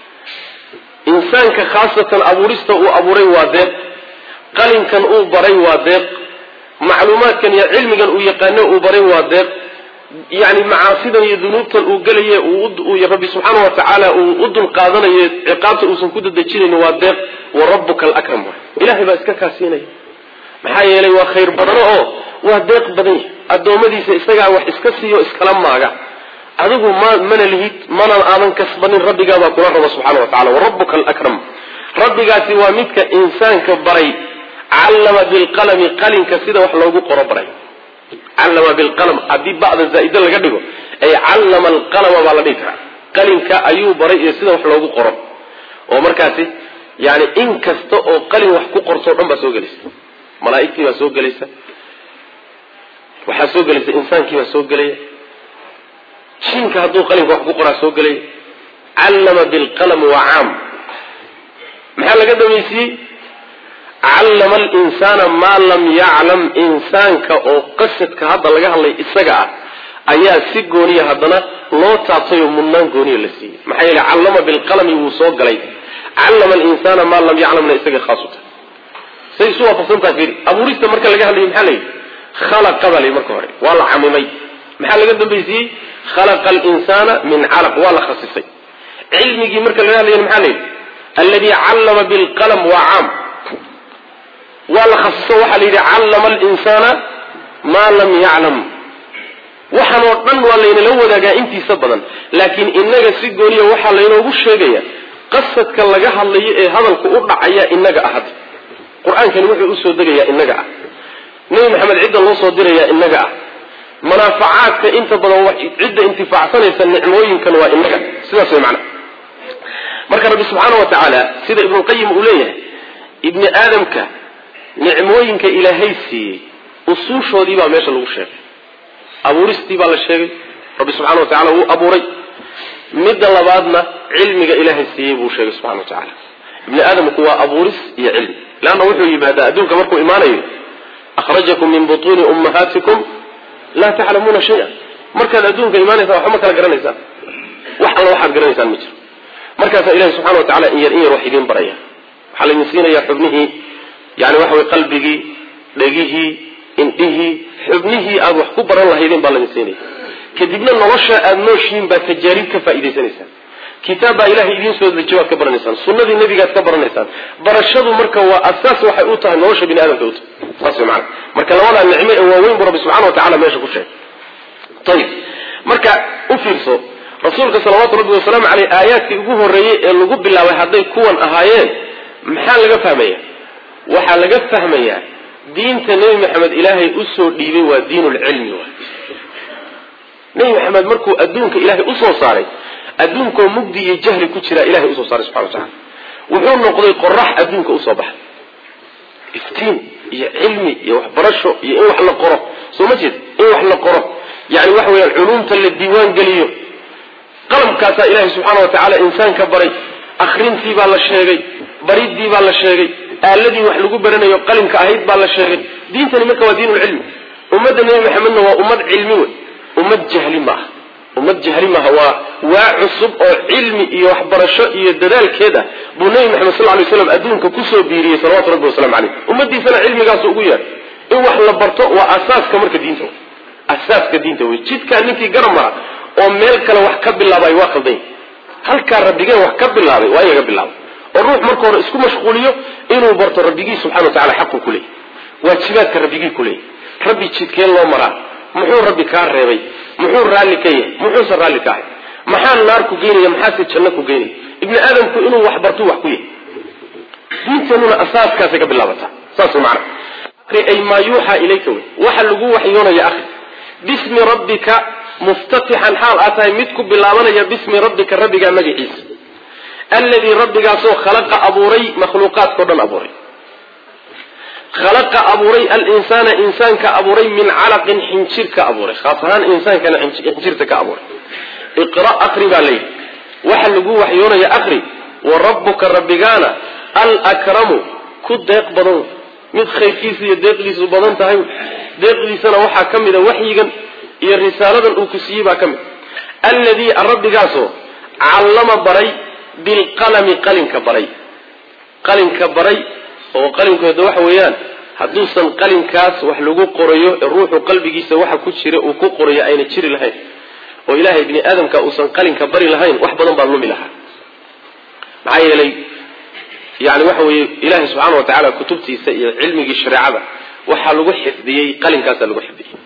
A: insaanka khaasatan abuurista uu abuuray waa deeq qalinkan uu baray waa deeq macluumaadkan iyo cilmigan uu yaqaano uu baray waa deeq yani macaasidan iyo dunuubtan uu gelaye rabbi subxaana wa tacaala uu u dul qaadanayo ciqaabta uusan ku dadejinayn waa deeq wa rabbuka alakram waay ilahay baa iska kaasiinaya maxaa yeelay waa khayr badano oo waa deeq badan yahy addoommadiisa isagaa wax iska siiyo iskala maaga adigu ma mana lihid mana aadan kasbanin rabbigaabaa kula raba subxana wa tacala warabuka alakram rabbigaasi waa midka insaanka baray callama bilqalami qalinka sida wax loogu qoro baray callama bilqalam haddii ba'da zaa'ida laga dhigo ay callama alqalama baa la dhihi karaa qalinka ayuu baray iyo sida wax loogu qoro oo markaasi yani in kasta oo qalin wax ku qorto o dhan baa soo gelaysa malaaigtii baa soo gelaysa waxaa soo gelaysa insaankii baa soo gelaya jinka hadduu qalinka wax ku qoraa soo gelaya callama bilqalam waa caam maxaa laga dhamaysiiyey callama alinsaana maa lam yaclam insaanka oo qasadka hadda laga hadlay isaga ah ayaa si gooniya haddana loo taabtay oo mudnaan gooniya la siiyey maxaa yeele callama bilqalami wuu soo galay callama alinsaana maa lam yaclamna isaga khaasu tahay say isu waafaqsantaha fiiri abuurista marka laga hadlayo maxaa layidhi khalaqa baa layidhi marka hore waa la camimay maxaa laga dambaysiiyey khalaqa alinsaana min calaq waa la khasisay cilmigii marka laga hadlayo maxaa layidhi alladii callama bilqalam waa caam waa la khasiso waxaa la yidhi callama alinsaana maa lam yaclam waxaan oo dhan waa laynala wadaagaa intiisa badan laakiin inaga si gooniya waxaa laynoogu sheegaya qasadka laga hadlayo ee hadalku u dhacaya inaga ahad qur-aankani wuxuu usoo degayaa inaga ah nebi maxamed cidda loo soo dirayaa inaga ah manaafacaadka inta badan cidda intifaacsanaysa nicmooyinkan waa inaga sidaas way macana marka rabbi subxaana wa tacaala sida ibnulqayim uu leeyahay ibni aadamka nicmooyinka ilaahay siiyey usuushoodii baa meesha lagu sheegay abuuristii baa la sheegay rabbi subxana wa tacala wuu abuuray midda labaadna cilmiga ilaahay siiyey buu sheegay subxana wa tacaala ibni aadamku waa abuuris iyo cilmi leanna wuxuu yimaadaa adduunka markuu imaanayo akhrajakum min butuuni ummahaatikum laa taclamuuna shay-a markaad adduunka imaanaysaan waxba ma kala garanaysaan wax alla waxaad garanaysaan ma jiro markaasaa ilahi subxana wa tacala in yar in yar wax idiin baraya waxaa laydin siinayaa xubnihii yani waxa way qalbigii dhegihii indhihii xubnihii aada wax ku baran lahaydeen baa laydin siinaya kadibna nolosha aada nooshihiin baad tajaarib ka faa'idaysanaysaan kitaab baa ilahay idiin soo dejiyo waad ka baranaysaan sunnadii nebigaad ka baranaysaan barashadu marka waa asaas waxay u tahay nolosha bini aadamka u tahay saas way macana marka labadaa nicmo ee waaweyn buu rabbi subxana wa tacala meesha ku sheegay ayib marka u fiirso rasuulka salawaatu rabbi wasalaamu caleyh aayaadkii ugu horreeyey ee lagu bilaabay hadday kuwan ahaayeen maxaa laga fahmaya waxaa laga fahmayaa diinta nebi maxamed ilaahay usoo dhiibay waa diinulcilmi waay nebi maxamed markuu adduunka ilaahay usoo saaray adduunkoo mugdi iyo jahli ku jiraa ilahay usoo saaray subxana wa tacala wuxuu noqday qorax adduunka usoo baxay iftiin iyo cilmi iyo waxbarasho iyo in wax la qoro soo ma jeed in wax la qoro yani waxa weyaan culuumta la diiwaan geliyo qalamkaasaa ilaahay subxaana wa tacaala insaanka baray akrintii baa la sheegay baridii baa la sheegay aaladii wax lagu baranayo qalimka ahayd baa la sheegay diintani marka waa diinulcilmi ummadda nebi maxamedna waa ummad cilmi wey ummad jahli maaha ummad jahli maaha waa waa cusub oo cilmi iyo waxbarasho iyo dadaalkeeda buu nebi maxamed sal lay slam adduunka kusoo biiriyey salawatu rabbi wasalamu caleyh ummadiisana cilmigaasu ugu yeedhay in wax la barto waa asaaska marka diinta wey asaaska diinta wey jidkaa ninkii garan mara oo meel kale wax ka bilaabay waa qaldan yahay halkaa rabbigeen wax ka bilaabay waa in laga bilaabo oo ruux marka hore isku mashquuliyo inuu barto rabbigii subxana wa tacala xaqu ku leeyay waajibaadka rabbigii ku leeyay rabbi jidkeen loo maraa muxuu rabbi kaa reebay muxuu raalli ka yahay muxuusan raalli ka ahay maxaa naar ku geynaya maxaase janno ku geynaya ibni aadamku inuu wax bartuu wax ku yahay diinteenuna asaaskaasay ka bilaabataa saas macana ay maa yuuxaa ilayka wey waxa lagu waxyoonaya akri bismi rabbika muftatixan xaal aa tahay mid ku bilaabanaya bismi rabbika rabbigaa magaciisa alladii rabbigaasoo khalaqa abuuray makhluuqaadkao dhan abuuray khalaqa abuuray alinsaana insaanka abuuray min calaqin xinjir ka abuuray khaas ahaan insaankana xinjirta ka abuuray iqra akri baa layidhi waxa lagu waxyoonaya akri wa rabbuka rabbigaana alkramu ku deeq badan mid khayrkiisa iyo deeqdiisu badan tahay deeqdiisana waxaa ka mida waxyigan iyo risaaladan uu ku siiyey baa ka mid alladii rabbigaasoo callama baray bilqalami qalinka baray qalinka baray oo qalinkooda waxa weeyaan hadduusan qalinkaas wax lagu qorayo ee ruuxu qalbigiisa waxa ku jira uu ku qorayo ayna jiri lahayn oo ilaahay bini aadamka uusan qalinka bari lahayn wax badan baa lumi lahaa maxaa yeelay yani waxa weeye ilaahay subxaana wa tacaala kutubtiisa iyo cilmigii shareecada waxaa lagu xifdiyey qalinkaasaa lagu xifdiyey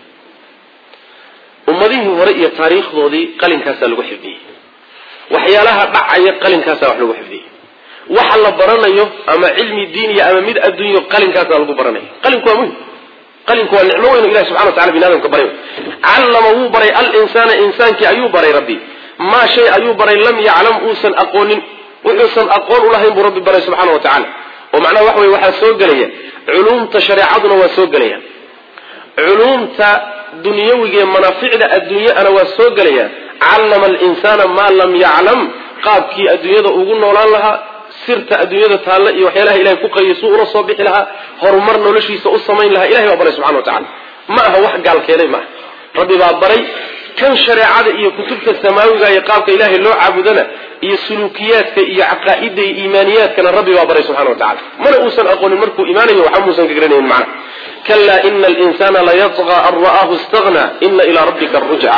A: ummadihii hore iyo taariikhdoodii qalinkaasaa lagu xifdiyey waxyaalaha dhacaya qalinkaasaa wax lagu xifdiyey waxa la baranayo ama cilmi diiniya ama mid adduunyo qalinkaasaa lagu baranaya qalinku waa muhim qalinku waa nicmo weyn ilahi subxana wa tacala bini adamka baray callama wuu baray alinsaana insaankii ayuu baray rabbi maa shay ayuu baray lam yaclam uusan aqoonin wuxuusan aqoon ulahayn buu rabbi baray subxaana wa tacaala oo macnaha waxa weye waxaa soo gelaya culuumta shareecaduna waa soo gelaya culuumta dunyawiga ee manaaficda adduunyaana waa soo gelaya callama alinsaana maa lam yaclam qaabkii adduunyada ugu noolaan lahaa sirta adduunyada taalla iyo waxyaalaha ilahay ku qayay suu ula soo bixi lahaa horumar noloshiisa u samayn lahaa ilahay baa baray subxana wa tacala ma aha wax gaalkeenay maaha rabbi baa baray kan shareecada iyo kutubta samaawiga iyo qaabka ilaahay loo caabudana iyo suluukiyaadka iyo caqaa'ida iyo iimaaniyaadkana rabbi baa baray subxana wa tacala mana uusan aqoonin markuu imaanayo waxba muusan ka garanaynin macna kalaa ina alinsana layatqa an ra'aahu istagna ina ilaa rabbika arujca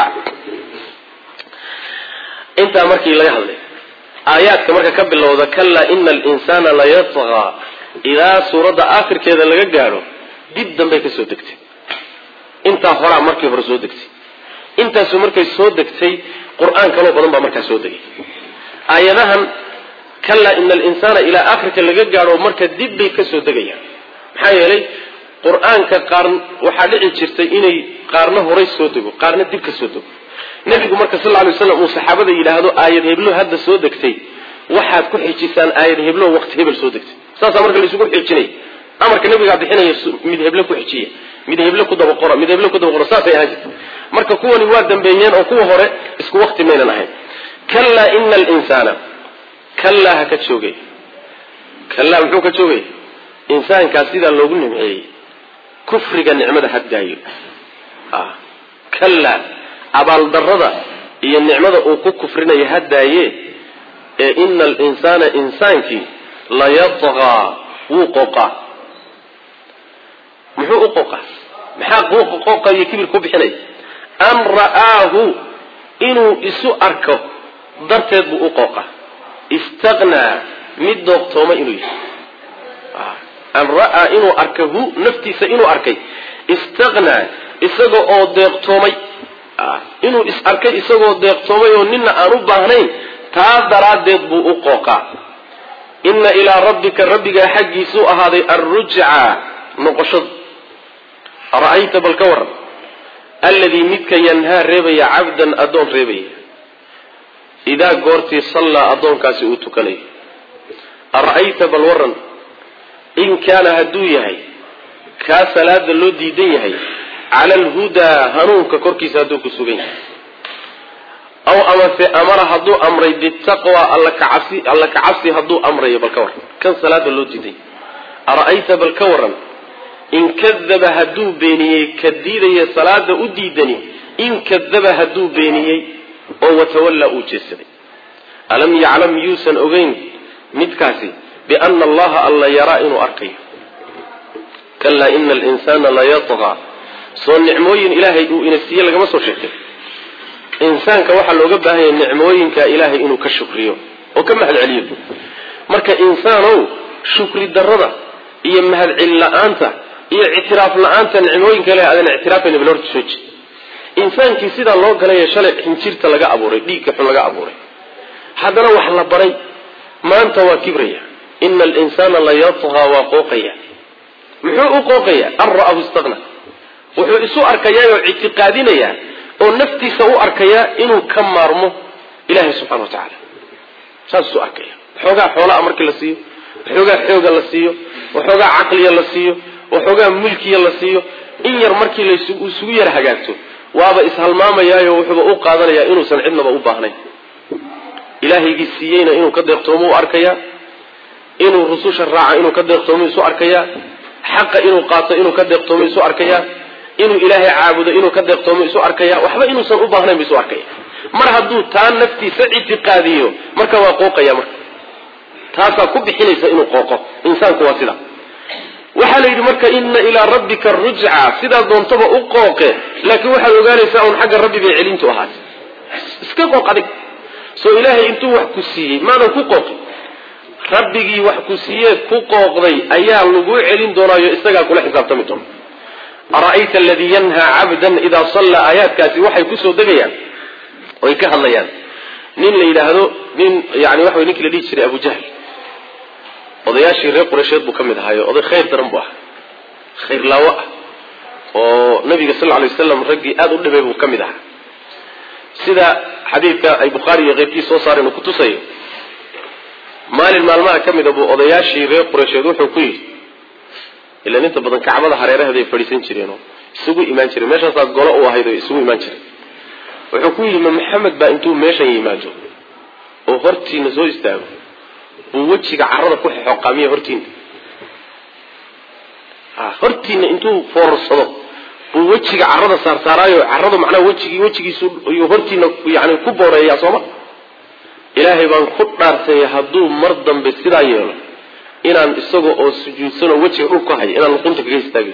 A: intaa markii laga hadlay aayaadka marka ka bilowda kalaa ina alinsana layatqa ilaa suuradda aakhirkeeda laga gaadho dib dambey ka soo degtay intaa horaa markii hore soo degtay intaasu markay soo degtay qur-aan kaloo badan baa markaa soo degay aayadahan kalaa ina alinsana ilaa aakhirka laga gaadho marka dib bay ka soo degayaan maxaa yeelay qur-aanka qaar waxaa dhici jirtay inay qaarna horay soo dego qaarna dib ka soo dego nebigu marka sal ly slam uu saxaabada yidhaahdo aayad heblo hadda soo degtay waxaad ku xijisaan aayad heblo waqti hebel soo degtay saasaa marka laisugu xijinaya amarka nabigaa bixinaya mid heble ku xijiya mid heble ku dabaqora mid heble ku dabaqora saasay ahaan jirta marka kuwani waa dambeeyeen oo kuwa hore isku waqti maynan ahayn kalaa ina alinsaana kalaa ha ka joogay kalaa muxuu ka joogay insaankaas sidaa loogu nimceeyey kufriga nicmada haddaayo kalaa abaaldarada iyo nicmada uu ku kufrinayo haddaaye ee ina alinsaana insaankii layatqaa wuu qoqaa muxuu u qoqaa maxaa qoqa iyo kibir ku bixinaya an ra'aahu inuu isu arko darteed buu u qooqa istaqnaa mid doogtoomay inuu yahay an ra'aa inuu arka hu naftiisa inuu arkay istaqnaa isaga oo deeqtoomay inuu is arkay isagoo deeqtoomay oo nina aan u baahnayn taa daraaddeed buu u qooqaa inna ilaa rabbika rabbigaa xaggiisuu ahaaday alrujca noqoshadu ara'ayta bal ka waran alladii midka yanhaa reebaya cabdan addoon reebaya idaa goortii sallaa addoonkaasi uu tukanayo ara'ayta bal waran in kaana hadduu yahay kaa salaada loo diidan yahay cala alhudaa hanuunka korkiisa hadduu ku sugan yahay aw amase amara hadduu amray bitaqwa alla kacabsi alla kacabsi hadduu amrayo bal ka waran kan salaada loo diiday ara'ayta bal ka waran in kadaba hadduu beeniyey ka diidaya salaada u diidani in kadaba hadduu beeniyey oo watawallaa uu jeesaday alam yaclam yuusan ogeyn midkaasi biana allaha alla yaraa inuu arkayo kalaa ina alinsaana layatqaa soo nicmooyin ilaahay uu ina siiye lagama soo sheegtay insaanka waxaa looga baahan yahay nicmooyinka ilaahay inuu ka shukriyo oo ka mahad celiyo marka insaanow shukri darada iyo mahadceli la-aanta iyo ictiraaf la-aanta nicmooyinka ilahay adan ictiraafayna bal horta soo jeed insaankii sidaa loo galaya shalay xinjirta laga abuuray dhiigga xun laga abuuray haddana wax la baray maanta waa kibraya ina alinsaana la yatqaa waa qooqaya muxuu u qooqaya an ra'ahu istaqna wuxuu isu arkayaa oo ictiqaadinayaa oo naftiisa u arkayaa inuu ka maarmo ilahay subxana wa tacaala saas isu arkaya waxoogaa xoolaa markii la siiyo waxoogaa xooga la siiyo waxoogaa caqliya la siiyo waxoogaa mulkiya la siiyo in yar markii laisugu yar hagaagto waaba ishalmaamayaayo wuxuuba u qaadanayaa inuusan cidnaba u baahnayn ilaahaygii siiyeyna inuu ka deeqtoomo u arkayaa inuu rususha raaca inuu ka deeqtoomo isu arkayaa xaqa inuu qaato inuu ka deeqtoomo isu arkayaa inuu ilaahay caabudo inuu ka deeqtoomo isu arkaya waxba inuusan u baahnayn bu isu arkaya mar hadduu taa naftiisa ictiqaadiyo marka waa qooqaya marka taasaa ku bixinaysa inuu qooqo insaanku waa sida waxaa la yidhi marka ina ilaa rabbika rujca sidaa doontaba u qooqe laakiin waxaad ogaanaysaa un xagga rabbi bay celintu ahaatay iska qooq adig soo ilaahay intuu wax ku siiyey maadan ku qooqin rabbigii wax ku siiyee ku qooqday ayaa laguu celin doonaayo isagaa kula xisaabtami doona ara'ayta aladii yanhaa cabdan idaa sallaa aayaadkaasi waxay kusoo degayaan oy ka hadlayaan nin la yidhaahdo nin yani waxa way ninkii la dhihi jiray abu jahl odayaashii reer qureysheed buu ka mid ahaayo oday khayr daran buu ahaa khayr laawo ah oo nabiga sal lay waslam raggii aada u dhibay buu ka mid ahaa sida xadiidka ay bukhaari iyo keyrkii soo saareen uu kutusayo maalin maalmaha ka mida buu odayaashii reer qureysheed wuxuu ku yidhi ilan inta badan kacbada hareeraheeday fadhiisan jireenoo isugu imaan jireen meeshaasaa golo u ahayd oo isugu imaan jireen wuxuu ku yidhi ma maxamed baa intuu meeshan yimaado oo hortiina soo istaago buu wejiga carada ku xoqaamiya hortiina hortiina intuu foorarsado buu wejiga carada saarsaaraayo caradu macnaha wejigii wejigiisu iyuu hortiina yani ku booreeyaa sooma ilaahay baan ku dhaartay hadduu mar dambe sidaa yeelo inaan isaga oo sujuudsanoo wejiga dhul ku haya inaan luqunta kaga istaagin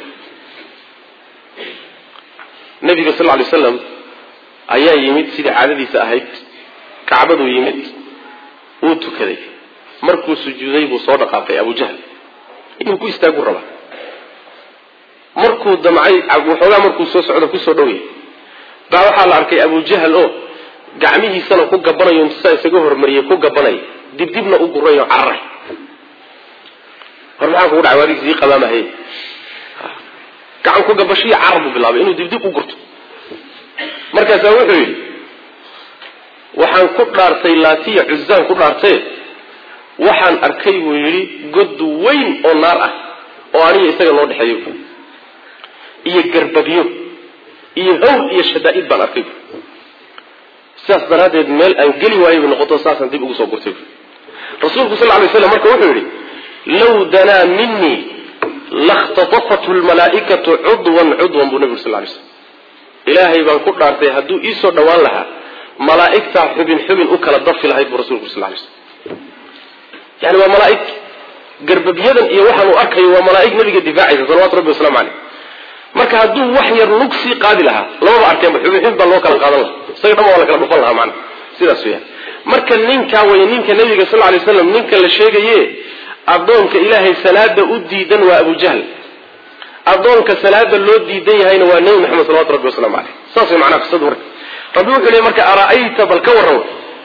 A: nabiga sal lay slam ayaa yimid sidii caadadiisa ahayd kacbaduu yimid wuu tukaday markuu sujuuday buu soo dhaqaaqay abu jahl inuu ku istaagu rabaa markuu damcay waxoogaa markuu soo socdo kusoo dhowyahay baa waxaa la arkay abu jahl oo gacmihiisana ku gabanayo intusaa isaga hormariyay ku gabanaya dibdibna u gurayo cararay hor maxaa kugu dhacay wadig sii qabaamahay gacan ku gabashiyo carar buu bilaabay inuu dibdib u gurto markaasaa wuxuu yidhi waxaan ku dhaartay laatiya cuzaan ku dhaartee waxaan arkay buu yidhi god weyn oo naar ah oo aniga isaga loo dhexeeyo iyo garbabyo iyo hawl iyo shadaa'id baan arkay sidaas daraaddeed meel aan geli waayo bay noqoto saasaan dib ugu soo gurtay rasuulku sal ly slam marka wuxuu yidhi law danaa minii lakhtatafathu lmalaa'ikatu cudwan cudwan buu nabigu sal lay slam ilaahay baan ku dhaartay hadduu iisoo dhowaan lahaa malaa'igtaa xubin xubin u kala dafi lahayd buu rasulku sal lay slam yani waa malaaig garbabyadan iyo waxaan uu arkayo waa malaaig nabiga difaacaysa salawatu rabbi waslamu caleyh marka hadduu wax yar lug sii qaadi lahaa lamaba arkeenba xubin xubin baa loo kala qaadan lahaa isaga dhama waa la kala dhufan lahaa macana sidaas weyaan marka ninkaa way ninka nabiga sal lay slam ninka la sheegaye addoonka ilaahay salaada u diidan waa abu jahl addoonka salaada loo diidan yahayna waa nebi maxamed salawatu rabbi waslamu caleyh saas way macnaha qisadu marka rabbi wuxuu leey marka ara'ayta bal ka warran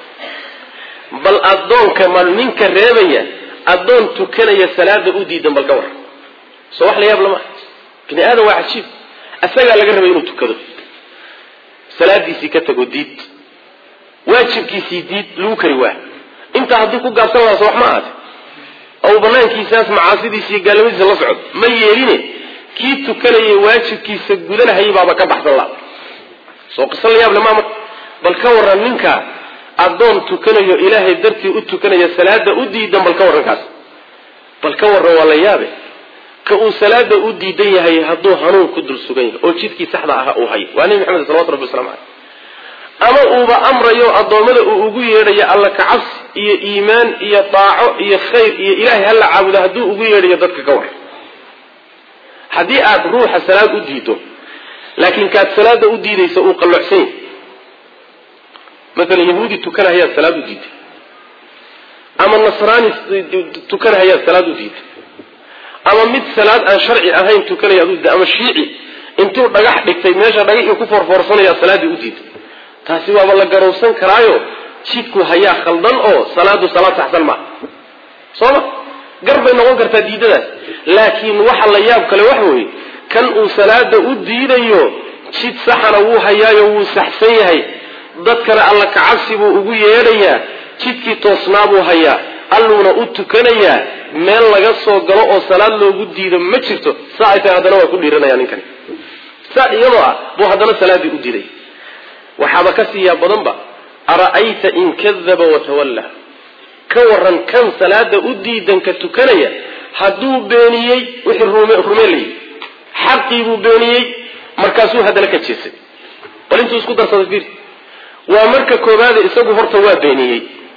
A: bal addoonka ma ninka reebaya addoon tukanaya salaada u diidan bal ka warran soo wax la yaab lama bini aadam waa cajiib asagaa laga rabay inuu tukado salaadiisii ka tago diid waajibkiisii diid lagu kari waa intaa haddii ku gaabsan lahaa soo wax ma ahaate ou banaankiisaas macaasidiisa iyo gaalnimadiisa la socdo ma yeeline kii tukanayay waajibkiisa gudanahayay baaba ka baxsan laha soo qiso la yaab lama marka bal ka warran ninka addoon tukanayo ilaahay dartii u tukanaya salaada u diidan bal ka warran kaas bal ka warran waa la yaabe ka uu salaada u diidan yahay hadduu hanuun ku dul sugan yahay oo jidkii saxda aha uu hayo waa nebi maxamed salawatu rabbi waslamu caleyh ama uuba amrayo addoommada uu ugu yeedhayo alla kacabsi iyo iimaan iyo daaco iyo khayr iyo ilaahay hala caabudo hadduu ugu yeedhayo dadka ka war haddii aad ruuxa salaad u diido laakiin kaad salaada u diidaysa uu qalloocsan yahay maalan yahuudi tukanahayaad salaad u diiday ama nasraani tukanahayaad salaad u diiday ama mid salaad aan sharci ahayn tukanayaad u diiday ama shiici intuu dhagax dhigtay meesha dhagaxii ku forfoorsanaya salaaddii u diiday taasi waaba la garowsan karaayo jidku hayaa khaldan oo salaadu salaad saxsan maaha soo ma gar bay noqon kartaa diidadaas laakiin waxa la yaab kale waxa weeye kan uu salaada u diidayo jid saxana wuu hayaayo wuu saxsan yahay dadkana alla kacabsi buu ugu yeedhayaa jidkii toosnaa buu hayaa alluuna u tukanayaa meel laga soo galo oo salaad loogu diido ma jirto saa ay tahay haddana waa ku dhiiranaya ninkani saa iyadoo ah buu haddana salaaddii u diiday waxaaba ka siiyaa badanba ara'ayta in kadaba watawalla ka waran kan salaada u diidanka tukanaya hadduu beeniyey wixii rumeelayay xaqii buu beeniyey markaasuu haddana ka jeesaday bal intuu isku darsaday fiir waa marka koobaade isagu horta waa beeniyey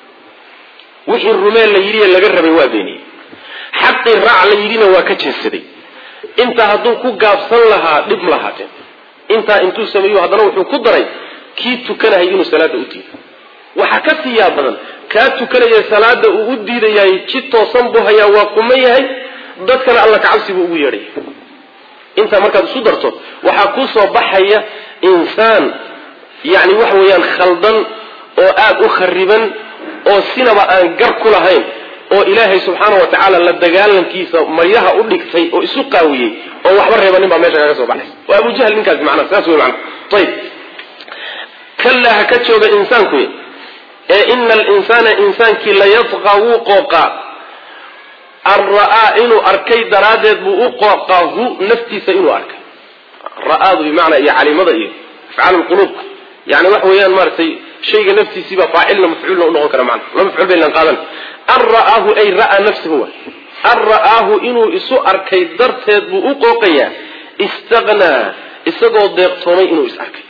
A: wixii rumeen la yidhiye laga rabay waa beeniyey xaqii raac la yidhina waa ka jeesaday intaa hadduu ku gaabsan lahaa dhib ma lahaateen intaa intuu sameeyo haddana wuxuu ku daray kii tukanahay inuu salaada u diido waxaa ka siiyaa badan kaa tukanaya salaada uu u diidayaay jid toosan buu hayaa waa kuma yahay dadkana alla kacabsi buu ugu yeedhaya intaa markaad isu darto waxaa kuu soo baxaya insaan yani waxa weeyaan khaldan oo aada u khariban oo sinaba aan gar ku lahayn oo ilaahay subxaana wa tacaala la dagaalankiisa maryaha u dhigtay oo isu qaawiyey oo waxba reebanin baa meesha kaga soo baxaysa waa abujahl ninkaasi macnaha saas wey macana ayib kallaa ha ka jooga insaanku ee ina alinsaana insaankii layadqa wuu qooqaa an ra'aa inuu arkay daraaddeed buu u qooqaa hu naftiisa inuu arkay ra'aadu bimacnaa iyo calimada iyo afcaal lquluubka yani waxa weeyaan maaragtay shayga naftiisiibaa faacilna mafcuulna unoqon kara mana la mafcuul baynan qaadan an ra'aahu ay ra'aa nafsahu wa an ra'aahu inuu isu arkay darteed buu u qooqayaa istaqnaa isagoo deeqtoomay inuu is arkay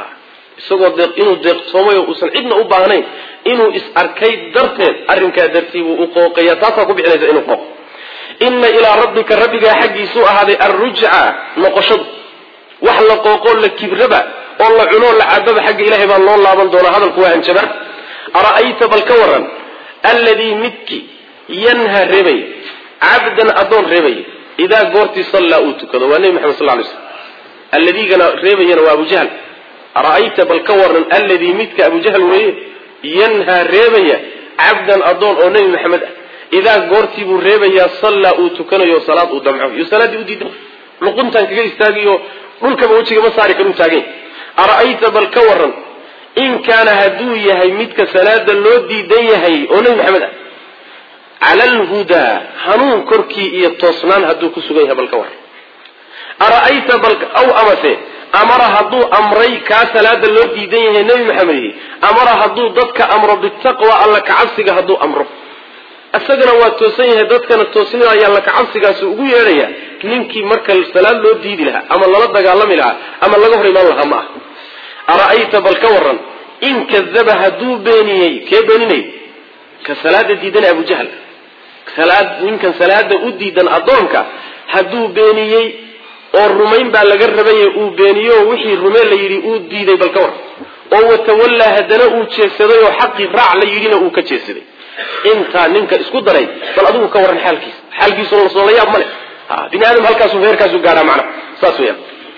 A: isagoo deeq inuu deeqtoomay oo uusan cidna u baahnayn inuu is arkay darteed arrinkaa dartii buu u qooqaya taasaa ku bixinaysa inuu qooqo inna ilaa rabbika rabbigaa xaggiisuu ahaaday arrujca noqoshadu wax la qooqoo la kibraba oo la cunoo la cababa xagga ilaahay baa loo laaban doonaa hadalku waa hanjabar ara'ayta bal ka waran alladii midki yanha reebay cabdan addoon reebay idaa goortii sallaa uu tukado waa nebi maxamed sal ly slm alladiigana reebayana waa abujahl ara'ayta bal ka waran alladii midka abujahl weeye yanhaa reebaya cabdan addoon oo nebi maxamed ah idaa goortii buu reebayaa sallaa uu tukanayo salaad uu damco iyo salaaddii u diidan luquntaan kaga istaagiyo dhulkaba wejiga ma saari karuu taagany ara'ayta bal ka waran in kaana hadduu yahay midka salaada loo diidan yahay oo nebi maxamed ah cala alhudaa hanuun korkii iyo toosnaan hadduu ku sugan yahay bal ka waran ara'ayta bal aw amase amara hadduu amray kaa salaada loo diidan yahay nebi maxamed amara hadduu dadka amro bitaqwa alla kacabsiga hadduu amro isagana waa toosan yahay dadkana toosnidaya alla kacabsigaasi ugu yeedhaya ninkii marka salaad loo diidi lahaa ama lala dagaalami lahaa ama laga hor imaan lahaa ma ah ara'ayta bal ka waran in kadaba hadduu beeniyey kee beeninay ka salaada diidan abujahl salaad ninkan salaada u diidan addoonka hadduu beeniyey oo rumayn baa laga rabaye uu beeniyo oo wixii rumeen la yidhi uu diiday bal ka waran oo watawallaa haddana uu jeedsaday oo xaqii raac la yidhina uu ka jeedsaday intaa ninka isku daray bal adigu ka waran xaalkiisa xaalkiisuna lasoo la yaab ma leh bini aadam halkaasu heerkaasu gaadhaa macnaha saas weyaan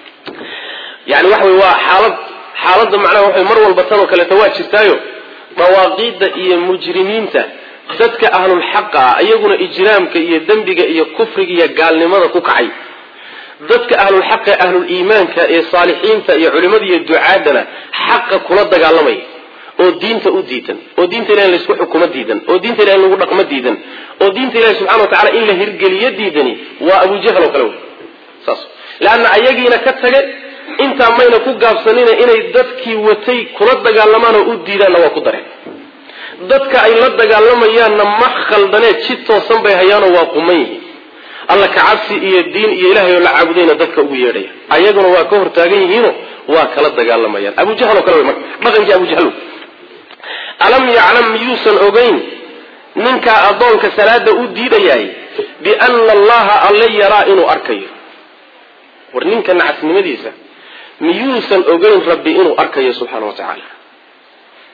A: yani waxa wey waa xaalad xaaladda macnaha waxa mar walba tan oo kaleeto waa jirtaayo dawaaqiidda iyo mujrimiinta dadka ahlulxaqa ah iyaguna ijraamka iyo dembiga iyo kufriga iyo gaalnimada ku kacay dadka ahlulxaqa ahluliimaanka ee saalixiinta iyo culimada iyo ducaadana xaqa kula dagaalamaya oo diinta u diidan oo diinta ilahi in laysku xukumo diidan oo diinta ilahi in lagu dhaqmo diidan oo diinta ilahi subxana wa tacala in la hirgeliyo diidani waa abujahl oo kale wey saas leanna ayagiina ka tage intaa mayna ku gaabsanina inay dadkii watay kula dagaalamaan oo u diidaanna waa ku dareen dadka ay la dagaalamayaanna ma khaldaneed jid toosan bay hayaanoo waa quman yihiin alla kacabsi iyo diin iyo ilahay oo la caabudayna dadka ugu yeedhaya ayaguna waa ka hortaagan yihiino waa kala dagaalamayaan abujahl oo kale wey marka dhaqankii abujahl alam yaclam miyuusan ogeyn ninkaa addoonka salaada u diidayaay biana allaha alle yaraa inuu arkayo war ninka nacasnimadiisa miyuusan ogeyn rabbi inuu arkayo subxaana wa tacaala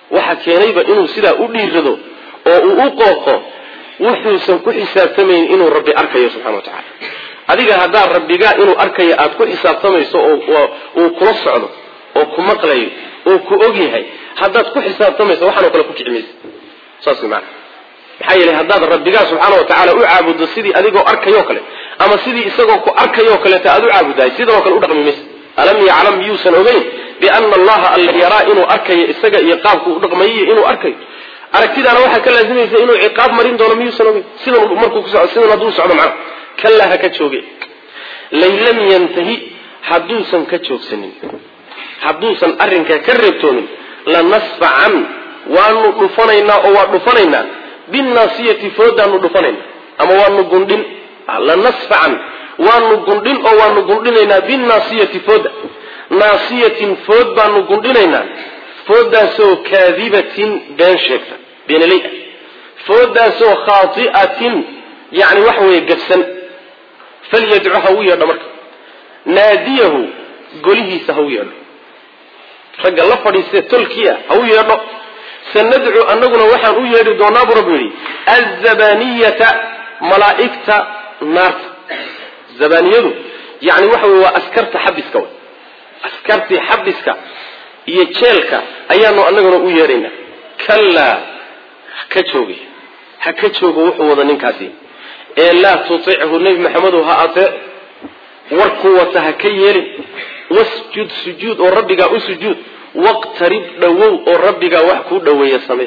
A: waxa keenayba inuu sidaa u dhiirado oo uu u qooqo wuxuusan ku xisaabtamayn inuu rabbi arkayo subxana wa tacala adiga haddaad rabbigaa inuu arkayo aada ku xisaabtamayso oo uu kula socdo oo ku maqlayo oo ku og yahay haddaad ku xisaabtamayso waxaanoo kale ku kici maysa saas maana maxaa yeelay haddaad rabbigaa subxaana wa tacaala u caabuddo sidii adigoo arkayoo kale ama sidii isagoo ku arkayoo kaleeta aada u caabudahay sidanoo kale u dhaqmi maysa alam yaclam miyuusan ogeyn biana allaha alla yaraa inuu arkayo isaga iyo qaabku u dhaqmayiyo inuu arkayo aragtidaana waxaa ka laazimaysa inuu ciqaab marin doono miyuusan ogeyn sidan markuu kuso sidan hadduu socdo macna kallaa ha ka jooge lain lam yantahi hadduusan ka joogsanin hadduusan arrinkaa ka reebtoonin lanasfacan waanu dhufanaynaa oo waa dhufanaynaa binnaasiyati foodaanu dhufanayna ama waanu gundhin lanasfacan waanu gundhin oo waanu gundhinaynaa binnaasiyati fooda naasiyatin food baanu gundhinaynaa foodaasoo kaadibatin been sheegta beenaley ah foodaasoo khaati'atin yacni waxa weeye gabsan falyadcu ha u yeedho marka naadiyahu golihiisa ha u yeedho ragga la fadhiistee tolkiia ha u yeedho sanadcu annaguna waxaan u yeedhi doonaa buu rabbi yidhi azabaniyata malaa'igta naarta zabaniyadu yani waxa wey waa askarta xabiska w askartii xabiska iyo jeelka ayaanu annaguna u yeedhaynaa kallaa ka joogay ha ka joogo wuxuu wada ninkaasi ee laa tutichu nebi maxamedow ha atee warkuu wata ha ka yeelin wasjud sujuud oo rabbigaa u sujuud waqtarib dhowow oo rabbigaa wax kuu dhoweeya samee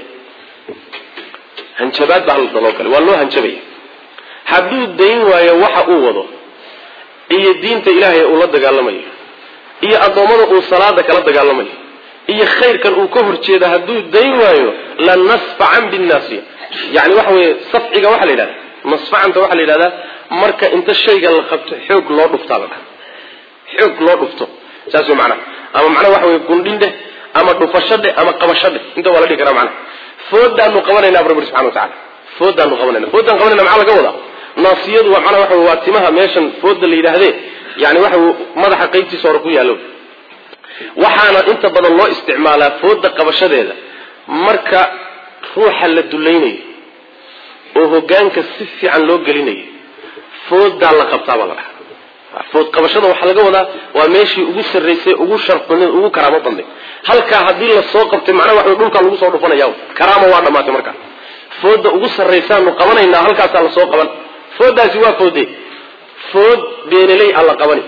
A: hanjabaad baa daloo kale waa loo hanjabaya hadduu dayn waayo waxa uu wado iyo diinta ilaahay uu la dagaalamayo iyo addoommada uu salaada kala dagaalamayo iyo khayrkan uu ka horjeeda hadduu dayn waayo lanasfacan binnaasiya yani waxa weeye safciga waxaa la yidhahda nasfacanta waxaa la yidhahdaa marka inta shayga la qabto xoog loo dhuftaa la dhaha xoog loo dhufto saas wey macnaha ama macnaha waxa weye gundhin dheh ama dhufasho dheh ama qabasho dheh inta waa la dhihi karaa macnaha foodaanu qabanaynaa bu rabbi subxana wa tacala foodaanu qabanayna foodaan qabanayna maxaa laga wadaa naasiyadu waa macnaha waxa wey waa timaha meeshan fooda la yidhaahdee yani waxa wey madaxa qaybtiisa hore ku yaallo waxaana inta badan loo isticmaalaa fooda qabashadeeda marka ruuxa la dulaynayo oo hogaanka si fiican loo gelinayo foodaa la qabtaabaa la dhahaa food qabashada waxaa laga wadaa waa meeshii ugu sarraysay ugu sharfbadneed ugu karaamo badnay halkaa haddii lasoo qabtay macnaha waxa dhulkaa lagu soo dhufanaya karaama waa dhammaatay markaa fooda ugu sarraysaanu qabanaynaa halkaasaa lasoo qaban foodaasi waa foode food beenaley a la qabani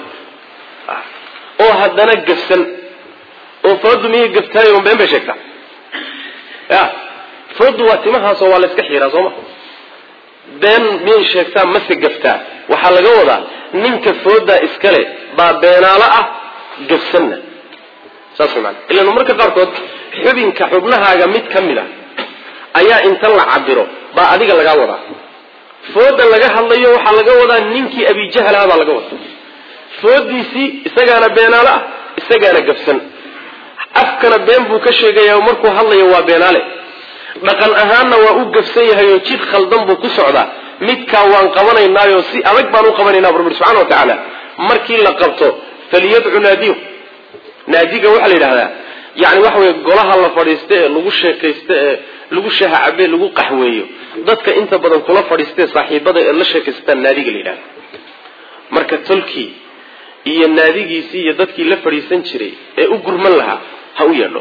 A: oo haddana gafsan oo foodu miyay gaftaayo been bay sheegtaa ya foodu waa timahaasoo waa la iska xiiraa sooma been miyay sheegtaa mase gaftaa waxaa laga wadaa ninka foodaa iskale baa beenaalo ah gafsanna saas maana ilan marka qaarkood xubinka xubnahaaga mid ka mid a ayaa inta la cabiro baa adiga lagaa wadaa fooda laga hadlayo waxaa laga wadaa ninkii abijahalaha baa laga wadaa foodiisii isagaana beenaalo ah isagaana gafsan afkana been buu ka sheegaya markuu hadlayo waa beenaale dhaqan ahaanna waa u gafsan yahay oo jid khaldan buu ku socdaa midkaa waan qabanaynaayo si adag baan u qabanaynaa bu rabbi subxana wa tacaala markii la qabto faliyadcu naadiyo naadiga waxaa la yidhahdaa yani waxa weye golaha la fadhiista ee lagu sheekaysta ee lagu shaha cabe lagu qaxweeyo dadka inta badan kula fadhiistae saaxiibada ee la sheekaystaan naadiga la yidhahda marka tolkii iyo naadigiisii iyo dadkii la fadhiisan jiray ee u gurman lahaa ha u yeedho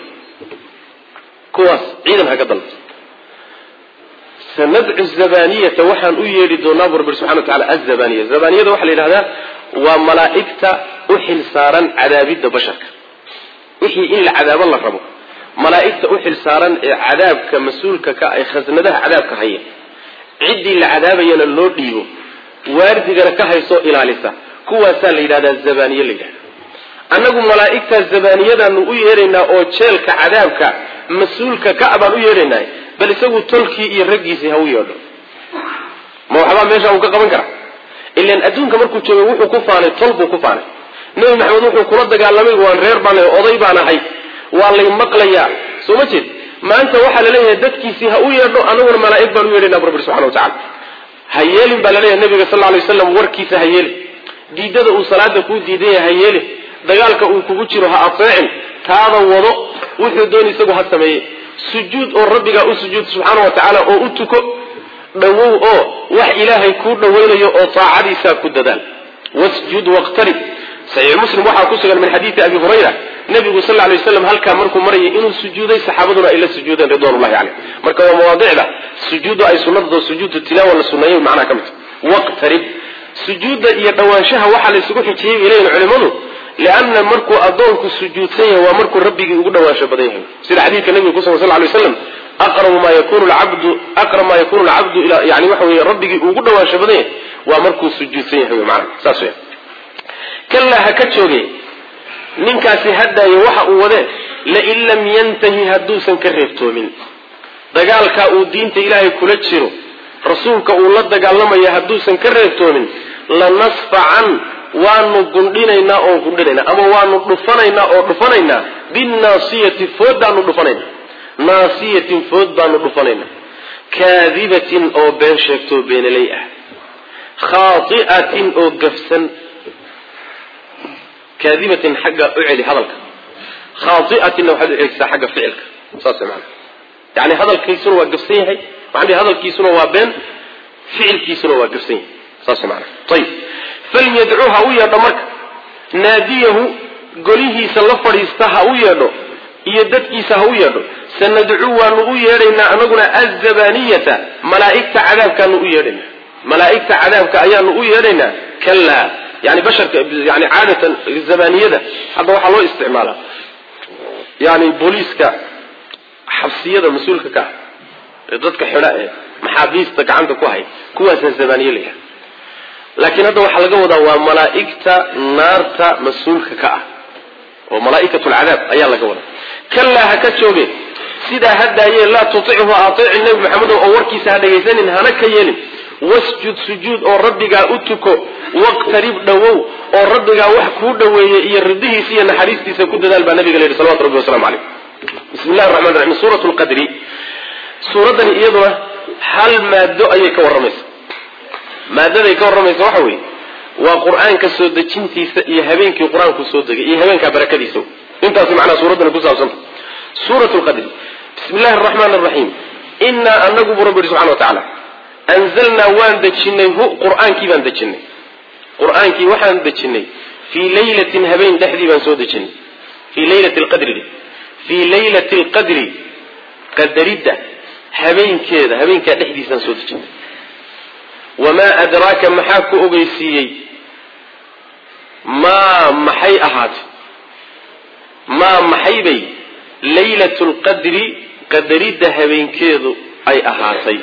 A: kuwaas ciidan ha ka dalbto sanadcu zabaniyata waxaan u yeedhi doonaa bu rabbi subxana wa tacala azabaniya zabaniyada waxaa la yidhahdaa waa malaa'igta u xil saaran cadaabidda basharka wixii in la cadaabo la rabo malaa'igta u xil saaran ee cadaabka mas-uulka ka ay khasnadaha cadaabka haya ciddii la cadaabayana loo dhiibo waardigana ka haysoo ilaalisa kuwaasaa la yidhahdaa zabaniye la yidhahda annagu malaa'igtaa zabaniyadaanu u yeedhaynaa oo jeelka cadaabka mas-uulka ka baan u yeedhaynaa bal isagu tolkii iyo raggiisii ha u yeedho ma waxbaa meesha uu ka qaban karaa ilan adduunka markuu joogay wuxuu ku faanay tol buu ku faanay nebi maxamed wuxuu kula dagaalamay waan reer baan oday baan ahay waa lay maqlayaa soo ma jeed maanta waxaa laleeyahay dadkiisii ha u yeedho anaguna malaa'ig baan u yeedhaynaa bu rabbi subxana wa tacala ha yeelin baa laleeyahay nabiga sal lay waslam warkiisa ha yeelin diidada uu salaada kuu diidan yahay ha yeelin dagaalka uu kugu jiro ha ateecin taada wado wuxuu doon isagu ha sameeye sujuud oo rabbigaa u sujuud subxaana wa tacaala oo u tuko dhowow oo wax ilaahay kuu dhowaynayo oo taacadiisaa ku dadaal wasjud waqtarib saxiix muslim waxaa ku sugan min xadiidi abi hurayra nabigu sal ly waslam halkaa markuu marayay inuu sujuuday saxaabaduna ay la sujuudeen ridwanullahi caleyh marka waa mawaadicda sujuuddu ay sunnadao sujuudu tilaawa la sunneeyey macnaha ka mid waqtarib sujuudda iyo dhawaanshaha waxaa la isugu xijiyey bay leeyihin culimmadu lianna markuu addoonku sujuudsan yahay waa markuu rabbigii ugu dhawaansho badan yahay sida xadiidka nabiga kusugan sal lay waslam aqrabu maa yakunu lcabdu aqrab maa yakunu lcabdu ila yani waxa weye rabbigii ugu dhawaansho badan yahay waa markuu sujuudsan yahay wy maana saas weya kalaa ha ka jooge ninkaasi hadaayo waxa uu wadee lain lam yantahi hadduusan ka reebtoomin dagaalkaa uu diinta ilaahay kula jiro rasuulka uu la dagaalamaya hadduusan ka reebtoomin lanasfacan waanu gundhinaynaa oo gundhinaynaa ama waanu dhufanaynaa oo dhufanaynaa binnaasiyati food baanu dhufanaynaa naasiyatin food baanu dhufanaynaa kaadibatin oo been sheegtoo beenaley ah khaai'atin oo gafsan kaadibatin xagga u celi hadalka khaai'atinna waxaad u celisaa xagga ficilka saas maana yani hadalkiisuna waa gafsan yahay waxaan dhihi hadalkiisuna waa been ficilkiisuna waa gafsan yahay saas maana ayib falyadcuu ha u yeedho marka naadiyahu golihiisa la fadhiista ha u yeedho iyo dadkiisa ha u yeedho sanadcuu waanu u yeedhaynaa anaguna azabaniyata malaaigta cadaabkaanu u yeedhaynaa malaaigta cadaabka ayaanu u yeedhaynaa kalaa yani basharka yani caadatan zabaniyada hadda waxaa loo isticmaalaa yani booliiska xabsiyada mas-uulka ka ah ee dadka xidha ee maxaabiista gacanta ku hay kuwaasaa zabaniye la yidhaha laakiin hadda waxaa laga wadaa waa malaaigta naarta mas-uulka ka ah oo malaa'ikat lcadaab ayaa laga wadaa kalaa ha ka jooge sidaa hadaaye laa tutichu ateeci nebi maxamedo oo warkiisa ha dhagaysanin hana ka yeelin wasjud sujuud oo rabbigaa u tuko waqtarib dhowow oo rabbigaa wax kuu dhoweeye iyo ridihiisa iyo naxariistiisa ku dadaal baa nabiga la yidhi salawatu rabbi waslamu caleyh bismi llahi raxman raxiim suurat lqadri suuraddani iyaduna hal maado ayay ka warramaysa maadaday ka warramaysa waxa weeye waa qur-aanka soo dejintiisa iyo habeenkii qur-aanku soo degay iyo habeenkaa barakadiisa intaas macnaha suuraddani ku saabsanta suurat lqadri bismi llahi araxmaan araxiim inaa anagu buu rabbi yihi subxana wa tacaala anzalnaa waan dejinay hu qur-aankii baan dejinay qur-aankii waxaan dejinay fii laylatin habeen dhexdii baan soo dejinay fii laylati lqadri fii laylati lqadri qadaridda habeenkeeda habeenkaa dhexdiisaan soo dejinay wamaa adraaka maxaa ku ogeysiiyey maa maxay ahaatay maa maxaybay laylatu lqadri qadaridda habeenkeedu ay ahaatay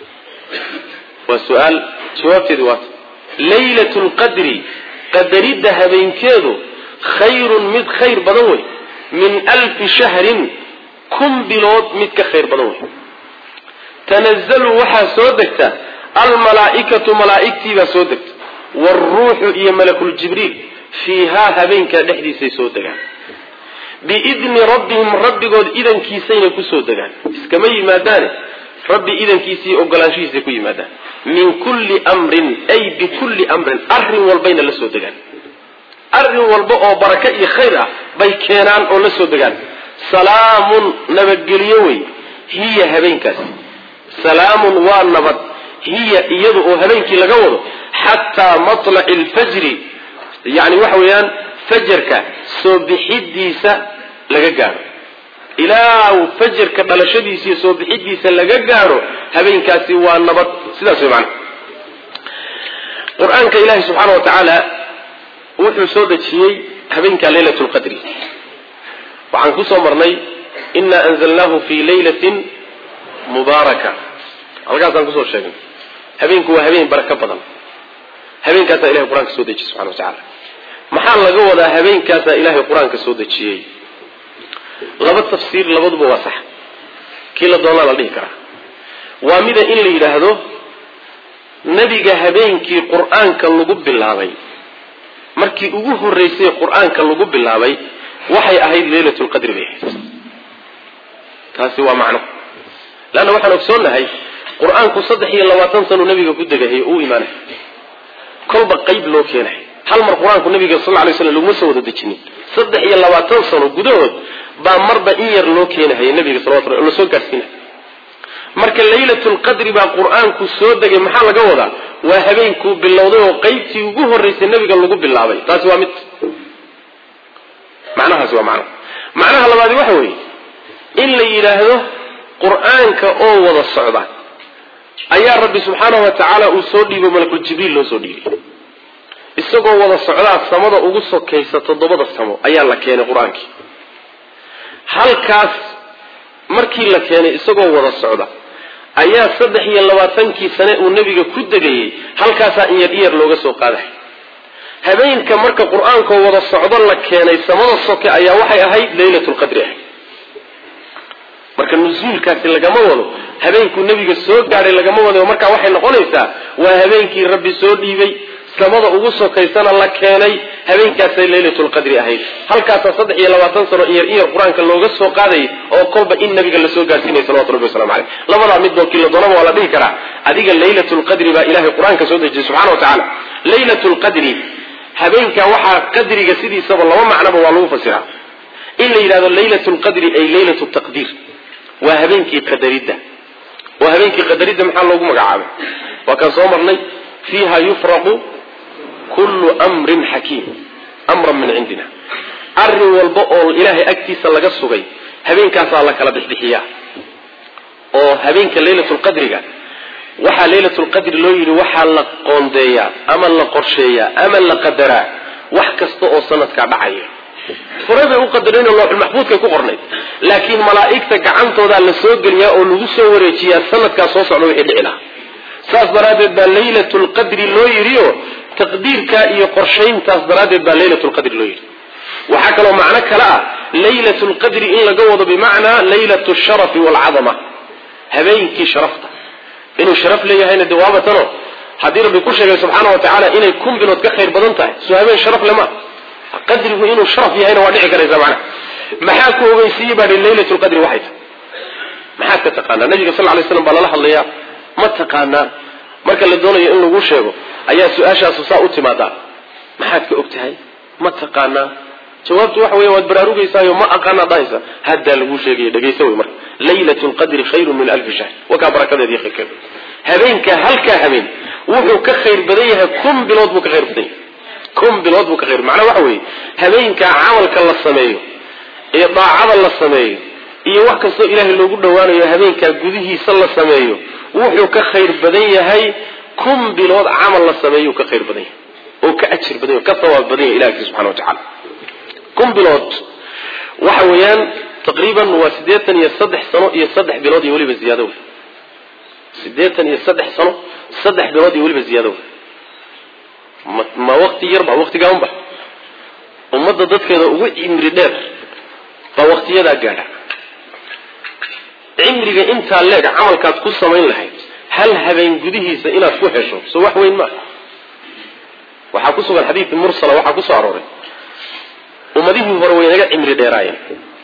A: waa su-aal jawaabteedi waata laylatu lqadri qadaridda habeenkeedu khayrun mid khayr badan wey min alfi shahrin kun bilood mid ka khayr badan wey tanazalu waxaa soo degta almalaa'ikatu malaa'igtiibaa soo degta waalruuxu iyo malakuljibriil fiihaa habeenkaa dhexdiisay soo degaan biidni rabbihim rabbigood idankiisayna kusoo degaan iskama yimaadaane rabbi idankiisa iyo ogolaanshihiisay ku yimaadaan min kulli amrin ay bikulli amrin arrin walbayna la soo degaan arrin walba oo baraka iyo khayr ah bay keenaan oo la soo degaan salaamun nabadgelyo wey hiya habeenkaasi salaamun waa nabad hiya iyadu oo habeenkii laga wado xataa matlaci alfajri yani waxa weeyaan fajarka soo bixidiisa laga gaaro ilaa fajarka dhalashadiisa iyo soo bixidiisa laga gaaro habeenkaasi waa nabad sidaas way macana qur-aanka ilaahi subxaana wa tacaala wuxuu soo dejiyey habeenka laylat lqadri waxaan kusoo marnay ina anzalnaahu fi laylatin mubaaraka halkaasaan kusoo sheegnay habeenku waa habeen baraka badan habeenkaasaa ilahay qur-aanka soo dejiyey subxana wa tacaala maxaa laga wadaa habeenkaasaa ilaahay qur-aanka soo dejiyey laba tafsiir labaduba waa sax kii la doonaa la dhihi karaa waa mida in la yidhaahdo nebiga habeenkii qur-aanka lagu bilaabay markii ugu horreysay qur-aanka lagu bilaabay waxay ahayd leylat lqadri bay ahayd taasi waa macno leanna waxaan ogsoonnahay qur-aanku saddex iyo labaatan sanu nabiga ku degahay uu imaanay kolba qayb loo keenay hal mar qur-aanku nabiga sal lay slam laguma soo wada dejinin saddex iyo labaatan sano gudahood baa marba in yar loo keenahaya nabiga salawatu la soo gaadhsiinaya marka laylatulqadri baa qur-aanku soo degay maxaa laga wadaa waa habeenkuu bilowday oo qeybtii ugu horreysay nabiga lagu bilaabay taasi waa mid macnahaasi waa macnaha macnaha labaadi waxa weeye in la yidhaahdo qur-aanka oo wada socda ayaa rabbi subxaanahu wa tacaala uu soo dhiibo malakul jibriil loo soo dhiibay isagoo wada socdaa samada ugu sokaysa toddobada samo ayaa la keenay qur-aankii halkaas markii la keenay isagoo wada socda ayaa saddex iyo labaatankii sane uu nebiga ku degayey halkaasaa in yar in yar looga soo qaadahay habeenka marka qur-aankoo wada socdo la keenay samada soke ayaa waxay ahayd laylatulqadri ahayd marka nusuulkaasi lagama wado habeenkuu nebiga soo gaadhay lagama wado marka waxay noqonaysaa waa habeenkii rabbi soo dhiibay samada ugu sokaysana la keenay habeenkaasay laylatulqadri ahayd halkaasaa saddex iyo labaatan sano iyar iyar qur-aanka looga soo qaadayay oo kolba in nabiga lasoo gaadhsiinaya salawatu rabbi waslamu caleyh labadaa midoo kii la doonaba waa la dhihi karaa adiga laylatulqadri baa ilahay qur-aanka soo dejiyay subxana wa tacaala laylatulqadri habeenka waxaa qadriga sidiisaba laba macnoba waa lagu fasiraa in la yidhahdo laylatulqadri ay laylat taqdiir waa habeenkii qadaridda waa habeenkii qadaridda maxaa loogu magacaabay waa kaan soo marnay fiiha yufraqu kullu mrin xakiim amran min cindina arrin walba oo ilaahay agtiisa laga sugay habeenkaasaa la kala bixbixiyaa oo habeenka laylatulqadriga waxaa laylatulqadri loo yidhi waxaa la qoondeeyaa ama la qorsheeyaa ama la qadaraa wax kasta oo sanadkaa dhacaya horey bay u qadareen oo looxulmaxbuudkay ku qornayd laakiin malaa'igta gacantoodaa la soo geliyaa oo lagu soo wareejiyaa sanadkaa soo socda wixii dhici lahaa saas daraaddeed baa laylatulqadri loo yidhioo taqdiirkaa iyo qorshayntaas daraaddeed baa laylatulqadri loo yidhi waxaa kaloo macno kale ah laylatulqadri in laga wado bimacnaa laylatu sharafi waalcadama habeenkii sharafta inuu sharaf leeyahayna de waabatano haddii rabbi ku sheegay subxaana wa tacaala inay kun bilood ka khayr badan tahay soo habeen sharaf lema qadrigu inuu sharaf yahayna waa dhici karaysa macnaha maxaa ku ogeysiiyey baa laylatulqadri waxay tahay maxaad ka taqaanaa nabiga sal lay slam baa lala hadlayaa ma taqaanaa marka la doonayo in lagu sheego ayaa su-aashaasu saa u timaadaa maxaad ka og tahay ma taqaanaa jawaabtu waxa weya waad baraarugaysaayo ma aqaanaad dhahaysa haddaa laguu sheegaya dhegaysa wey marka laylat lqadri khayrun min alfi shahr wakaa barakadeed iyo khayrkeed habeenka halkaa habeen wuxuu ka khayr badan yahay kun bilood buu ka khayr badan yahay kun bilood buu ka khayr macnaa waxa weeye habeenkaa camalka la sameeyo ee daacada la sameeyo iyo wax kastoo ilaahay loogu dhowaanayo habeenkaa gudihiisa la sameeyo wuxuu ka khayr badan yahay kun bilood camal la sameeyo ka khayr badan yahay oo ka ajir badan yahay ka sawaab badan yahay ilahi subxana wa tacala kun bilood waxa weeyaan taqriiban waa siddeetan iyo saddex sano iyo saddex bilood iyo weliba ziyaado wey siddeetan iyo saddex sano saddex bilood iyo weliba ziyaado wey ma ma wakti yarba waktigaanba ummadda dadkeeda ugu cimri dheer baa waktiyadaa gaadha cimriga intaa leeg camalkaad ku samayn lahayd hal habeen gudihiisa inaad ku hesho so wax weyn maaha waxaa ku sugan xadiidkii mursala waxaa ku soo arooray ummadihii hore way naga cimri dheeraayeen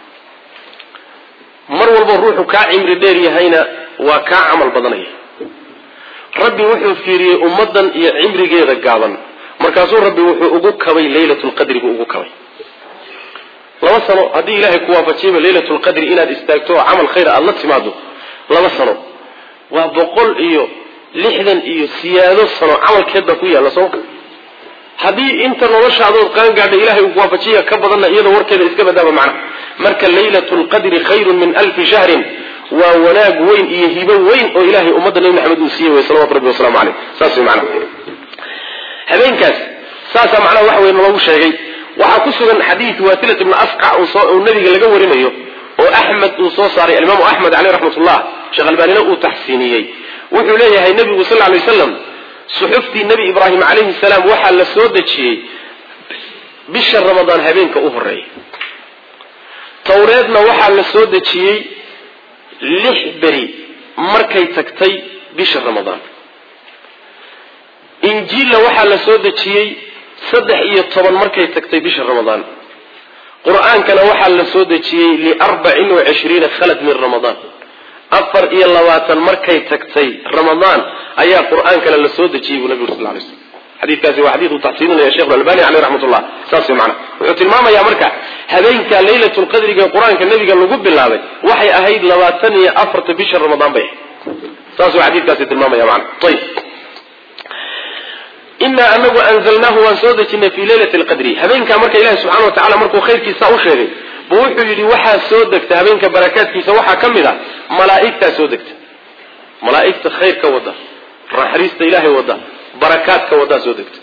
A: mar walba ruuxu kaa cimri dheer yahayna waa kaa camal badanaya rabbi wuxuu fiiriyey ummaddan iyo cimrigeeda gaaban markaasuu rabbi wuxuu ugu kabay laylatulqadri buu ugu kabay laba sano haddii ilaahay ku waafajiyaba laylatulqadri inaad istaagto oo camal khayr aada la timaado laba sano waa boqol iyo lixdan iyo siyaado sano camalkeed baa ku yaalla sooma haddii inta noloshaadood qaan gaadha ilahay uu waafajiya ka badanna iyada warkeeda iska badaaba macna marka laylatulqadri khayrun min alfi shahrin waa wanaag weyn iyo hibo weyn oo ilahay ummadda nebi maxamed uu siiyey wey salawatu rabbi wasalaamu caleyh saas wey macnaha habeenkaas saasaa macnaha waxa wey naloogu sheegay waxaa ku sugan xadiid waasilat ibnu asqac uu nabiga laga warinayo oo axmed uu soo saaray alimaamu axmed caleyh raxmatullah sheekh albaanina uu taxsiiniyey wuxuu leeyahay nabigu sal lay waslam suxuftii nebi ibraahim calayhi salaam waxaa la soo dejiyey bisha ramadaan habeenka u horeeya towreedna waxaa la soo dejiyey lix beri markay tagtay bisha ramadaan injiilla waxaa la soo dejiyey saddex iyo toban markay tagtay bisha ramadaan qur-aankana waxaa la soo dejiyey liarbacin wa cishriina khalad min ramadaan afar iyo labaatan markay tagtay ramadaan ayaa qur-aankana la soo dejiyey buu nabigu sal lay slm xadiikaasi waa xadiiu taxsiininaya shekh albani aleyh raxmatullah saas mana wuxuu tilmaamayaa marka habeenka laylatulqadriga ee qur-aanka nabiga lagu bilaabay waxay ahayd labaatan iyo afarta bisha ramadaan bay ahayd saasuu xadiikaasi tilmaamaya mana ayb inaa anagu anzalnaahu waan soo dejinay fi leylati lqadri habeenkaa marka ilahi subxana wa tacala markuu khayrkiisa u sheegay bu wuxuu yidhi waxaa soo degta habeenka barakaadkiisa waxaa ka mid a malaaigtaa soo degta malaaigta khayrka wada naxariista ilaahay wada barakaadka wadaa soo degta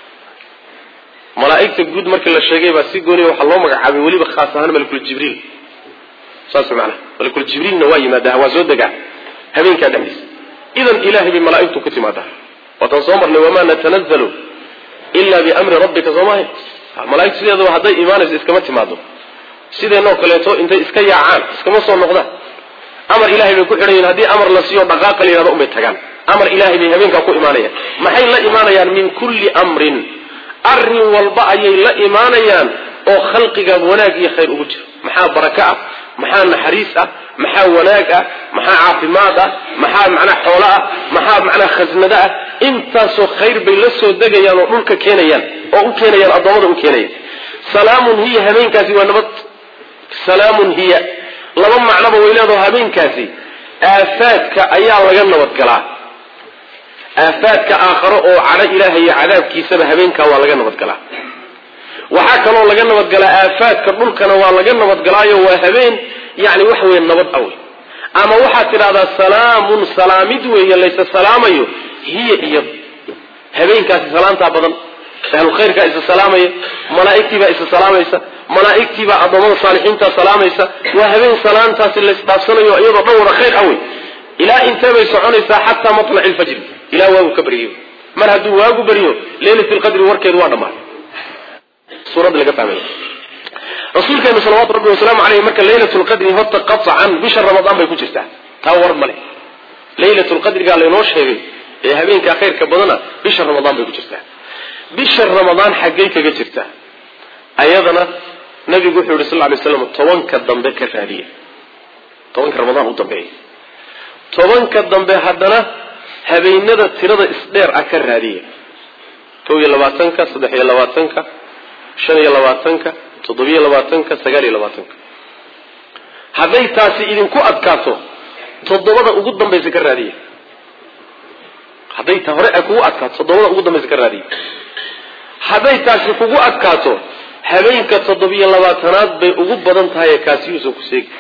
A: malaaigta guud markii la sheegay baa si gooniya waxaa loo magacaabay weliba khaas ahaan malakuljibriil saas maanaa malakuljibriilna waa yimaadaa waa soo degaa habeenkaa dhexdiisa idan ilahay bay malaaigtu ku timaadaa waataan soo marnay wamaa natanazalu ila biamri rabbika soo maaha malaaigtu sideedaba hadday imaanayso iskama timaado sideenoo kaleeto intay iska yaacaan iskama soo noqdaan amar ilahay bay ku xidhayiin haddii amar la siiyo dhaqaaqa la yihahdo unbay tagaan amar ilahay bay habeenkaa ku imaanayaan maxay la imaanayaan min kulli amrin arrin walba ayay la imaanayaan oo khalqiga wanaag iyo khayr ugu jiro maxaa baraka ah maxaa naxariis ah maxaa wanaag ah maxaa caafimaad ah maxaa macnaa xoolo ah maxaa macnaa khasnado ah intaasoo khayr bay la soo degayaan oo dhulka keenayaan oo u keenayaan addoommada u keenayaan salaamun hiya habeenkaasi waa nabad salaamun hiya laba macnoba way leedaho habeenkaasi aafaadka ayaa laga nabadgalaa aafaadka aakharo oo cadho ilaahay iyo cadaabkiisaba habeenkaa waa laga nabadgalaa waxaa kaloo laga nabadgalaa aafaadka dhulkana waa laga nabadgalaayo waa habeen yani waxa weye nabad awey ama waxaad tidhahdaa salaamun salaamid weeye laysa salaamayo hiya iyo habeenkaasi salaamtaa badan ahlulkhayrkaa isa salaamaya malaaigtiibaa isa salaamaysa malaaigtiibaa addoommada saalixiintaa salaamaysa waa habeen salaantaasi laysdhaafsanayo iyadoo dhan wada khayr awey ilaa intee bay soconaysaa xataa matlaci lfajri ilaa waagu ka baryo mar hadduu waagu baryo leylat lqadri warkeedu waa dhammaaday suuradda laga fahmaya rasuulkeenu salawaatu rabbi wasalaamu aleyh marka leylat lqadri horta qaطcan bisha ramadaan bay ku jirtaa taa war male leylat lqadrigaa laynoo sheegay ee habeenkaa khayrka badana bisha ramadaan bay ku jirtaa bisha ramadaan xaggay kaga jirtaa ayadana nabigu wuxuu yihi sal lay slam tobanka dambe ka raadiya tobanka ramadaan u dambeeya tobanka dambe haddana habeenada tirada isdheer ah ka raadiya kow iyo labaatanka saddex iyo labaatanka shan iyo labaatanka toddobiyo labaatanka sagaal iyo labaatanka hadday taasi idinku adkaato toddobada ugu dambaysa ka raadiya hadday ta hore ay kugu adkaato toddobada ugu dambaysa ka raadiya hadday taasi kugu adkaato habeenka toddobiyo labaatanaad bay ugu badan tahay kaasiyuusan ku seegi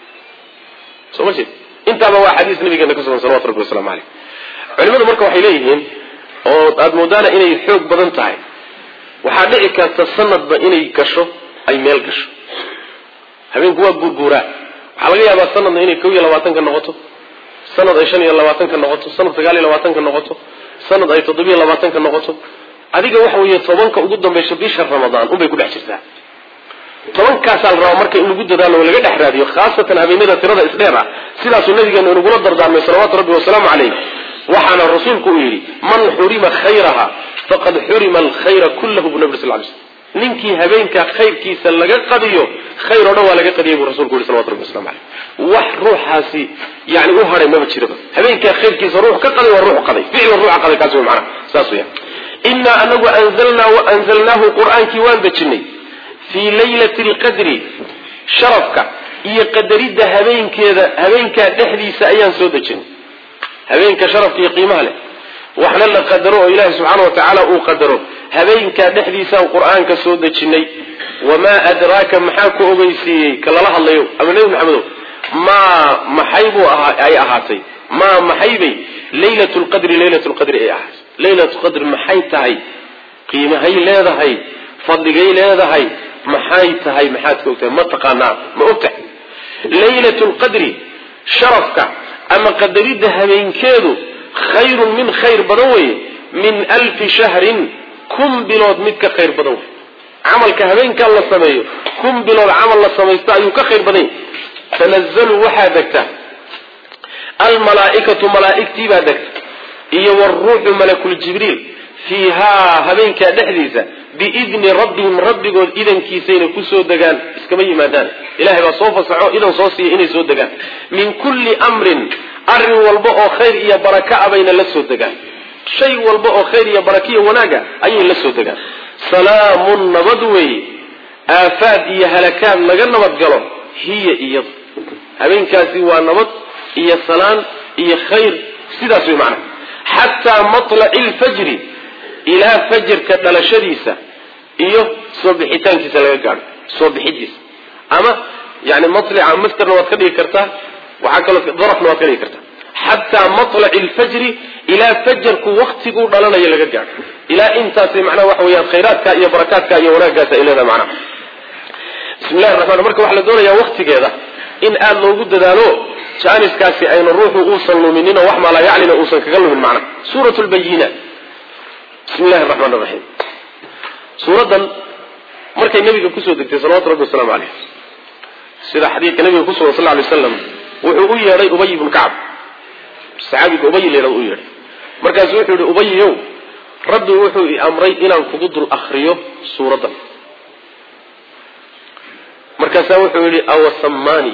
A: soo ma jeed intaaba waa xadiis nabigeena ka sugan salawatu rabbi waslamu caleyh culimadu marka waxay leeyihiin oo aada moodaana inay xoog badan tahay waxaa dhici karta sanadba inay gasho ay meel gasho habeenku waa guurguuraa waxaa laga yaabaa sanadna inay kow iyo labaatanka noqoto sanad ay shan iyo labaatanka noqoto sanad sagaal iyo labaatanka noqoto sanad ay toddobiyo labaatanka noqoto adiga waxa weeye tobanka ugu dambaysa bisha ramadaan unbay ku dhex jirtaa tobankaasaa la rabaa marka in lagu dadaalo oo laga dhex raadiyo khaasatan habeenada tirada isdheer ah sidaasuu nabigeenu inagula dardaarmay salawaatu rabbi wasalaamu caleyh waxaana rasuulku uu yidhi man xurima khayraha faqad xurima alkhayra kullahu bu nabi sal lay slm ninkii habeenkaa khayrkiisa laga qadiyo khayr oo dhan waa laga qadiyay buu rasulku yihi salawatu rabbi waslamu caleyh wax ruuxaasi yani u hadhay maba jiraba habeenkaa khayrkiisa ruux ka qaday waa ruux qaday ficla ruuxa qaday kaas wey macnaha saas weya inaa anagu anzalnaa anzalnaahu qur-aankii waan dejinay fii laylati alqadri sharafka iyo qadaridda habeenkeeda habeenkaa dhexdiisa ayaan soo dejinay habeenka sharafka iyo qiimaha leh waxna la qadaro oo ilaahi subxaana wa tacaala uu qadaro habeenkaa dhexdiisaan qur-aanka soo dejinay wamaa adraaka maxaa ku ogeysiiyey ka lala hadlayo ama nebi maxamedow maa maxay buu ay ahaatay maa maxaybay laylat lqadri laylat lqadri ay ahaatay laylat qadri maxay tahay qiimahay leedahay fadligay leedahay maxay tahay maxaad ka ogtahay ma taqaanaa ma ogtahay laylat lqadri sharafka ama qadaridda habeenkeedu khayrun min khayr badan weye min alfi shahrin kun bilood mid ka khayr badan wey camalka habeenkaa la sameeyo kun bilood camal la samaysta ayuu ka khayr badan yahy tanazalu waxaa degta almalaaikatu malaaigtii baa degta iyo wruuxu malakuljibriil fiihaa habeenkaa dhexdiisa biidni rabbihim rabbigood idankiisayna kusoo degaan iskama yimaadaan ilahay baa soo fasaxo idan soo siiya inay soo degaan min kulli amrin arrin walba oo khayr iyo baraka a bayna la soo degaan shay walba oo khayr iyo barakiyo wanaaga ayay la soo degaan salaamun nabad weeye aafaad iyo halakaad laga nabadgalo hiya iyadu habeenkaasi waa nabad iyo salaan iyo khayr sidaas way macnaha xataa matlaci lfajri ilaa fajrka dhalashadiisa iyo soo bixitaankiisa laga gaadho soo bixidiisa ama yani matlica mastarna waad ka dhigi kartaa waxaa kaloo darafna waad ka dhigi kartaa xataa matlaci lfajri ilaa fajarku waktiguu dhalanayo laga gaadho ilaa intaasay macnaha waxa weyaan khayraadka iyo barakaadka iyo wanaaggaas ay leedahay macnaha bismi llahi raxmaan marka waxaa la doonayaa waktigeeda in aada loogu dadaalo jaaniskaasi aynu ruuxu uusan luminin oo wax maalayaclina uusan kaga lumin macnaha suurat lbayina bismi llahi raxmaan raxiim suuraddan markay nabiga kusoo degtay salawatu rabbi wasalaamu caleyh sida xadiidka nabiga ku sugan sal ly slam wuxuu u yeedhay ubay ibnu kacab saxaabiga ubay leedah u yeedhay markaasu wuxuu yihi ubayow rabbi wuxuu i amray inaan kugu dul akriyo suuraddan markaasaa wuxuu yidhi awasamani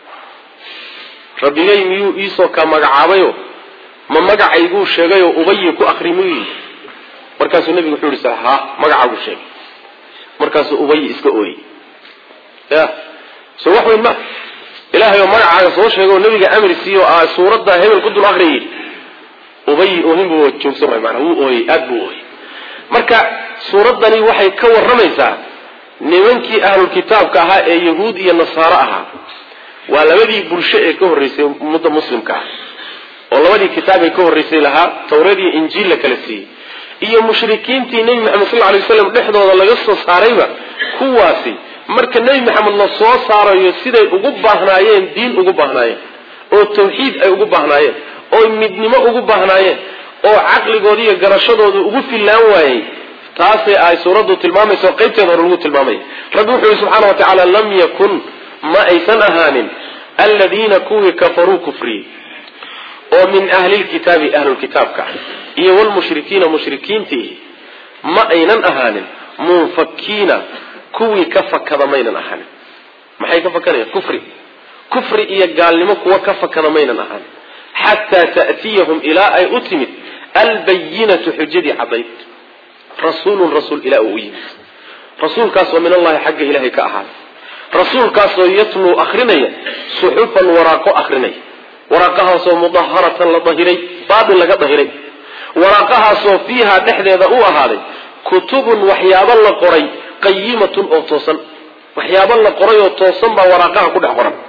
A: rabbigay miyuu iisoo ka magacaabayo ma magacayguu sheegayoo ubayi ku akri muu yidhi markaasuu nabigu wuxuu yihi ha magacaaguu sheegay markaasuu ubayi iska ooyey ya so wax weyn ma ilaahay oo magacaaga soo sheegay oo nabiga amri siiyo a suuradda hebel ku dul akriyay ubayi oohinbu joogsan waay maanaa wuu ooyey aada buu ooyey marka suuraddani waxay ka warramaysaa nimankii ahlulkitaabka ahaa ee yahuud iyo nasaaro ahaa waa labadii bulsho ee ka horreysay ummadda muslimka ah oo labadii kitaab ee ka horreysay lahaa tawreed iyo injiil la kala siiyey iyo mushrikiintii nebi maxamed sal alay waslam dhexdooda laga soo saarayba kuwaasi marka nebi maxamed la soo saarayo siday ugu baahnaayeen diin ugu baahnaayeen oo tawxiid ay ugu baahnaayeen oo midnimo ugu baahnaayeen oo caqligooda iyo garashadooda ugu fillaan waayey taasay ay suuraddu tilmaamaysa oo qaybteeda hore lagu tilmaamaya rabbi wuxuu yihi subxaana wa tacaala lam yakun ma aysan ahaanin aladiina kuwii kafaruu kufriyey oo min ahlilkitaabi ahlulkitaabka iyo wlmushrikiina mushrikiintii ma aynan ahaanin munfakiina kuwii ka fakada maynan ahaanin maxay ka fakanayaan kufri kufri iyo gaalnimo kuwa ka fakada maynan ahaanin xataa ta'tiyahum ilaa ay u timid albayinatu xujadii cadayd rasuulun rasuul ilaa uu u yimid rasuulkaasoo min allahi xagga ilahay ka ahaaday rasuulkaasoo yatluu akrinaya suxufan waraaqo akrinaya waraaqahaasoo mudaharatan la dahiray baatil laga dahiray waraaqahaasoo fiihaa dhexdeeda u ahaaday kutubun waxyaabo la qoray qayimatun oo toosan waxyaabo la qoray oo toosan baa waraaqaha ku dhex qoran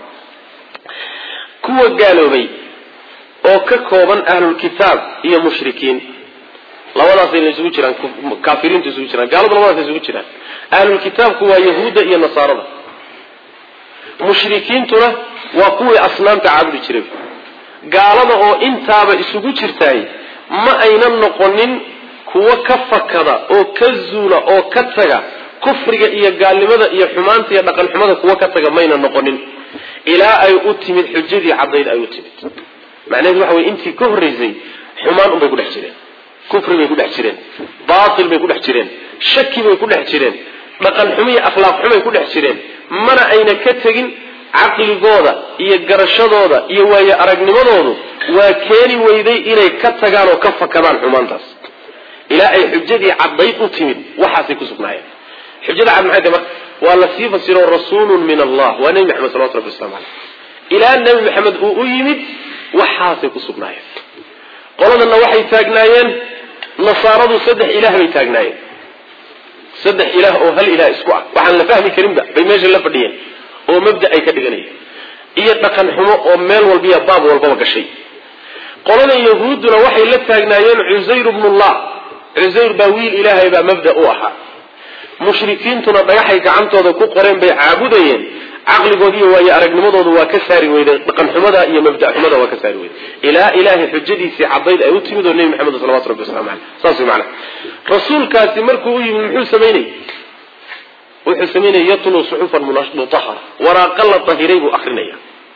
A: kuwa gaaloobay oo ka kooban ahlulkitaab iyo mushrikiin labadaasayna isugu jiraan kaafiriintu isugu jiraan gaaladu labadaas isugu jiraan ahlulkitaabku waa yahuudda iyo nasaarada mushrikiintuna waa kuwii asnaamta caabudi jiray gaalada oo intaaba isugu jirtaay ma aynan noqonin kuwo ka fakada oo ka zuula oo ka taga kufriga iyo gaalnimada iyo xumaanta iyo dhaqan xumada kuwo ka taga mayna noqonin ilaa ay u timid xujadii caddayd ay u timid macnaheedu waxa weye intii ka horraysay xumaan unbay ku dhex jireen kufri bay ku dhex jireen baatil bay ku dhex jireen shaki bay ku dhex jireen dhaqan xumo iyo akhlaaq xumay ku dhex jireen mana ayna ka tegin caqligooda iyo garashadooda iyo waayo aragnimadoodu waa keeni weyday inay ka tagaan oo ka fakadaan xumaantaas ilaa ay xujadii caddayd u timid waxaasay ku sugnaayeen xujada cad maxay tahay marka waa la sii fasiro rasuulun min allah waa nebi maxamed salawatu rabbi waslamu caleyh ilaa nebi maxamed uu u yimid waxaasay ku sugnaayeen qoladanna waxay taagnaayeen nasaaradu saddex ilaah bay taagnaayeen saddex ilaah oo hal ilaah isku ah waxaan la fahmi karinba bay meesha la fadhiyeen oo mabda ay ka dhiganayeen iyo dhaqan xumo oo meel walbiya baab walbaba gashay qoladan yahuudduna waxay la taagnaayeen cusayr bnullah cusayr baa wiil ilaahay baa mabda u ahaa mushrikiintuna dhagaxay gacantooda ku qoreen bay caabudayeen caqligood iyo waayo aragnimadooda waa ka saari weyday dhaqan xumada iyo mabda xumada waa ka saari weyday ilaa ilaahay xujadiisii caddayd ay u timid oo nebi maxamed salawatu rabbi waslamu caleyh saas way macana rasuulkaasi markuu u yimid muxuu samaynayy wuxuu samaynaya yatluu suxufan mutahara waraaqa la dahiray buu akrinaya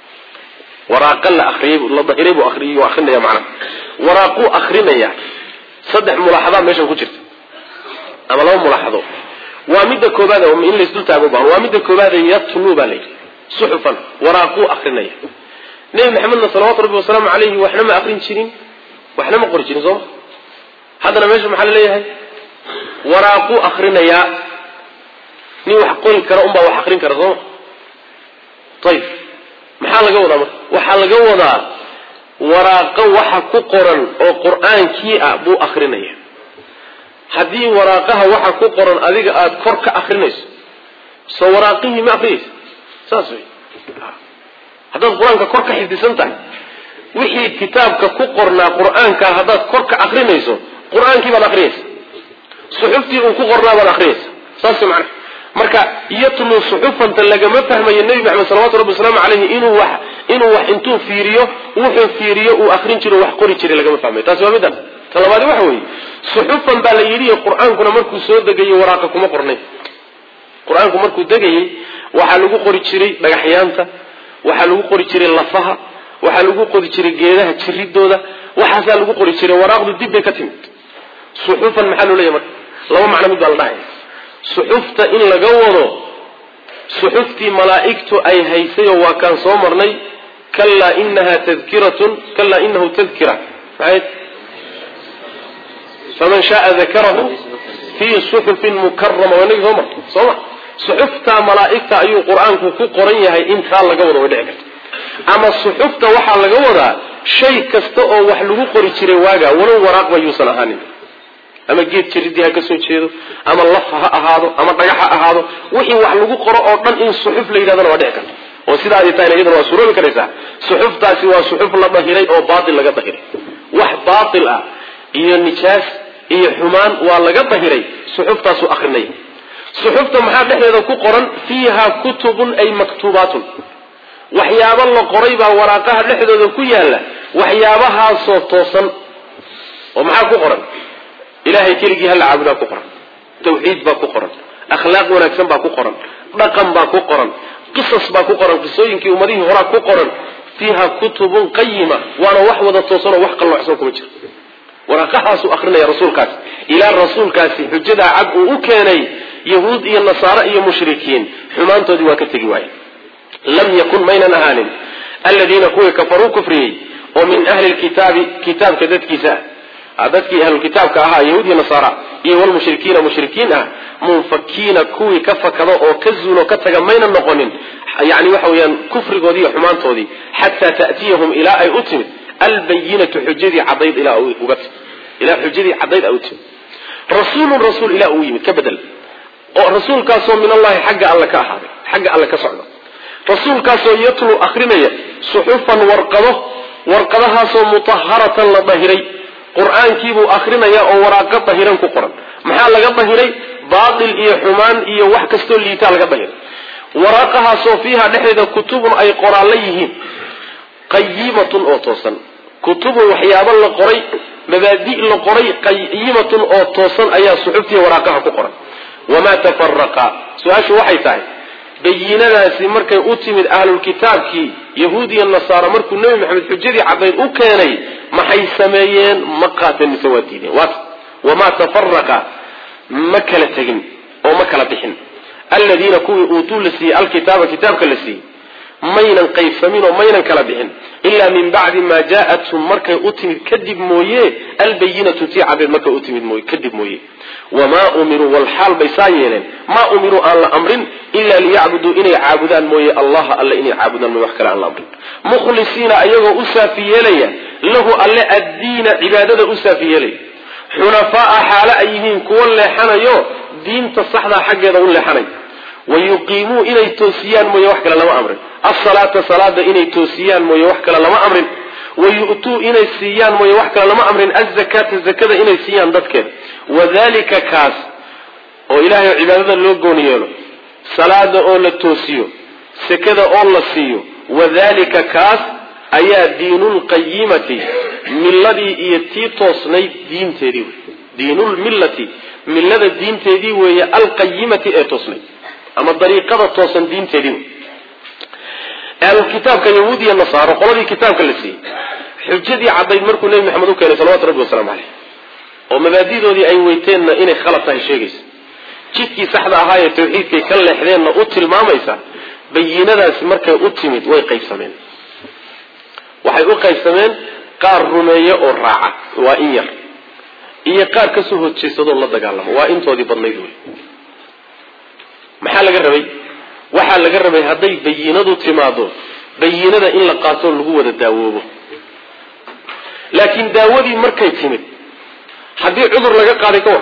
A: waraaqa la ariyay la dahiray buu ariyuu akrinaya macana waraaquu akrinaya saddex mulaaxadaa meeshan ku jirta ama laba mulaaxado waa midda koobaad in laysdul taago baahan waa midda koobaad yatluu baa layidhi suxufan waraaquu akrinaya nebi maxamedna salawaatu rabbi wasalaamu caleyhi waxna ma akrin jirin waxna ma qori jirin sooma haddana meesha maxaa laleeyahay waraaquu akrinayaa nin wax qori kara unbaa wax akrin kara sooma ayib maxaa laga wadaa marka waxaa laga wadaa waraaqo waxa ku qoran oo qur-aankii ah buu akrinaya haddii waraaqaha waxa ku qoran adiga aada kor ka akrinayso soo waraaqihii ma akrinaysa saas wey haddaad qur-aanka kor ka xifdisan tahay wixii kitaabka ku qornaa qur-aanka haddaad kor ka akrinayso qur-aankii baad akrinaysa suxuftii uu ku qornaa baad akrinaysa saas macna marka yatlu suxufanta lagama fahmayo nebi maxamed salawatu rabbi wasalaamu caleyhi inuu wax inuu wax intuu fiiriyo wuxuu fiiriyo uu akrin jiro wax qori jiray lagama fahmayo taasi waa middan ta labaadi waxa weeye suxufan baa la yidhi qur-aankuna markuu soo degayey waraaqa kuma qornay qur-aanku markuu degayey waxaa lagu qori jiray dhagaxyaanta waxaa lagu qori jiray lafaha waxaa lagu qori jiray geedaha jiridooda waxaasaa lagu qori jiray waraaqdu dib bay ka timid suxufan maxaa loo leeyahy marka laba macno mid baa la dhahaya suxufta in laga wado suxuftii malaa'igtu ay haysayoo waa kaan soo marnay kalaa inaha tadkiratun kalaa inahu tadkira maxay faman shaaa dakarahu fii suxufin mukarama waa inagii soo marnay soo ma suxuftaa malaa'igta ayuu qur-aanku ku qoran yahay intaa laga wado way dhici karta ama suxufta waxaa laga wadaa shay kasta oo wax lagu qori jiray waaga walow waraaqba yuusan ahaanin ama geed jiridii ha ka soo jeedo ama laf ha ahaado ama dhagax ha ahaado wixii wax lagu qoro oo dhan in suxuf la yidhahdana waa dhici karta oo sidaa ay tahayna iyadana waa suroobi karaysaa suxuftaasi waa suxuf la dahiray oo baatil laga dahiray wax baatil ah iyo nijaas iyo xumaan waa laga dahiray suxuftaasuu akrinaya suxufta maxaa dhexdeeda ku qoran fiiha kutubun ay maktuubaatun waxyaabo la qoray baa waraaqaha dhexdooda ku yaalla waxyaabahaasoo toosan oo maxaa ku qoran ilahay keligii hala caabudaa ku qoran tawxiid baa ku qoran akhlaaq wanaagsan baa ku qoran dhaqan baa ku qoran qisas baa ku qoran qisooyinkii ummadihii horaa ku qoran fiiha kutubun qayima waana wax wada toosanoo wax qalloocsan kuma jiro waraaqahaasuu akrinaya rasuulkaasi ilaa rasuulkaasi xujadaa cad uu u keenay yahuud iyo nasaare iyo mushrikiin xumaantoodii waa ka tegi waaye lam yakun maynan ahaanin aladiina kuwii kafaruu kufriyey oo min ahli lkitaabi kitaabka dadkiisa ah dadkii ahlulkitaabka ahaa yahuud iyo nasaara iyo walmushrikiina mushrikiin ah munfakiina kuwii ka fakado oo ka zuulo ka taga maynan noqonin yani waxa weeyaan kufrigoodii iyo xumaantoodii xataa ta'tiyahum ilaa ay u timid albayinatu xujadii cadayd ilaa uga timid ilaa xujadii cadayd ay u timid rasuulun rasuul ilaa uu yimid ka bedel oo rasuulkaasoo min allahi xagga alle ka ahaaday xagga alle ka socda rasuulkaasoo yatlu akrinaya suxufan warqado warqadahaasoo mutaharatan la dahiray qur-aankiibuu akrinaya oo waraaqo dahiran ku qoran maxaa laga dahiray baatil iyo xumaan iyo wax kastoo liitaa laga dahiray waraaqahaasoo fiiha dhexdeeda kutubun ay qoraallo yihiin qayimatun oo toosan kutubun waxyaabo la qoray mabaadi' la qoray qayimatun oo toosan ayaa suxuftiiya waraaqaha ku qoran wamaa tafaraqa su-aashu waxay tahay bayinadaasi markay u timid ahlulkitaabkii yahuud iyo nasaara markuu nebi maxamed xujadii cadayd u keenay maxay sameeyeen ma qaateen mise waa diideen waata wamaa tafaraqa ma kala tegin oo ma kala bixin aladiina kuwii uutuu la siiyey alkitaaba kitaabka la siiyey maynan qaybsamin oo maynan kala bixin ilaa min bacdi maa jaa-athum markay u timid kadib mooye albayinatu tii cadeed markay u timid mooye kadib mooye wamaa umiruu walxaal bay saa yeeleen maa umiruu aan la amrin ila liyacbuduu inay caabudaan mooye allaha alle inay caabudaan mooye wax kale aan la amrin mukhlisiina ayagoo u saafi yeelaya lahu alle addiina cibaadada u saafi yeelaya xunafaaa xaale ay yihiin kuwo leexanayo diinta saxdaa xaggeeda u leexanay wayuqiimuu inay toosiyaan mooye wax kale lama amrin asalaata salaada inay toosiyaan mooye wax kale lama amrin wayu'tuu inay siiyaan mooye wax kale lama amrin azakaata zakada inay siiyaan dadkeeda wadalika kaas oo ilaahay oo cibaadada loo gooni yeelo salaada oo la toosiyo sakada oo la siiyo wadalika kaas ayaa diinulqayimati milladii iyo tii toosnayd diinteedii wey diinulmillati millada diinteedii weeye alqayimati ee toosnayd ama dariiqada toosan diinteedii wey ahlulkitaabka yahuud iyo nasaaro qoladii kitaabka la siiyey xujadii caddayd markuu nebi maxamed u keenay salawatu rabbi wasalaamu caleyh oo mabaadidoodii ay weyteenna inay khalad tahay sheegaysa jidkii saxda ahaa ee tawxiidkay ka leexdeenna u tilmaamaysa bayinadaasi markay u timid way qaybsameen waxay u qaybsameen qaar rumeeye oo raaca waa in yar iyo qaar kasoo horjeesadoo la dagaalamo waa intoodii badnayd wey maxaa laga rabay waxaa laga rabay hadday bayinadu timaado bayinada in la qaatoo lagu wada daawoobo laakiin daawadii markay timid haddii cudur laga qaaday ka war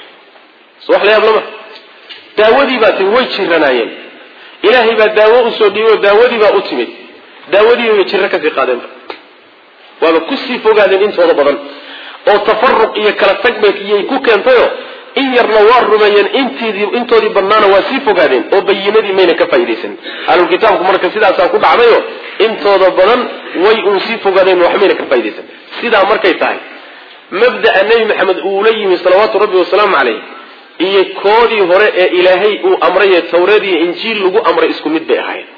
A: so wax la yaab lama daawadii baa timid way jiranaayeen ilaahay baa daawo usoo dhiibay oo daawadii baa u timid daawadii bay jirro kasii qaadeenba waaba kusii fogaadeen intooda badan oo tafaruq iyo kala tag bayiyay ku keentayoo in yarna waa rumeeyeen intidii intoodii badnaana waa sii fogaadeen oo bayinadii mayna ka faaidaysan ahlulkitaabku marka sidaasaa ku dhacdayo intooda badan way uun sii fogaadeen wax mayna ka faaidaysan sidaa markay tahay mabda'a nebi maxamed uula yimi salawaatu rabbi wasalaamu caleyh iyo koodii hore ee ilaahay uu amray ee tawreed iyo injiil lagu amray isku mid bay ahaayeen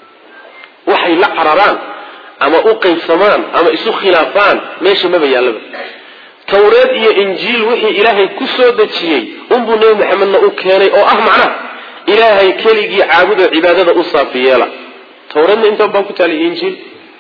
A: waxay la cararaan ama u qaybsamaan ama isu khilaafaan meesha maba yaallaba tawreed iyo injiil wixii ilaahay ku soo dejiyey unbuu nebi maxamedna u keenay oo ah macnaha ilaahay keligii caabudo cibaadada u saafi yeela tawreedna intaan baa ku taalay injiil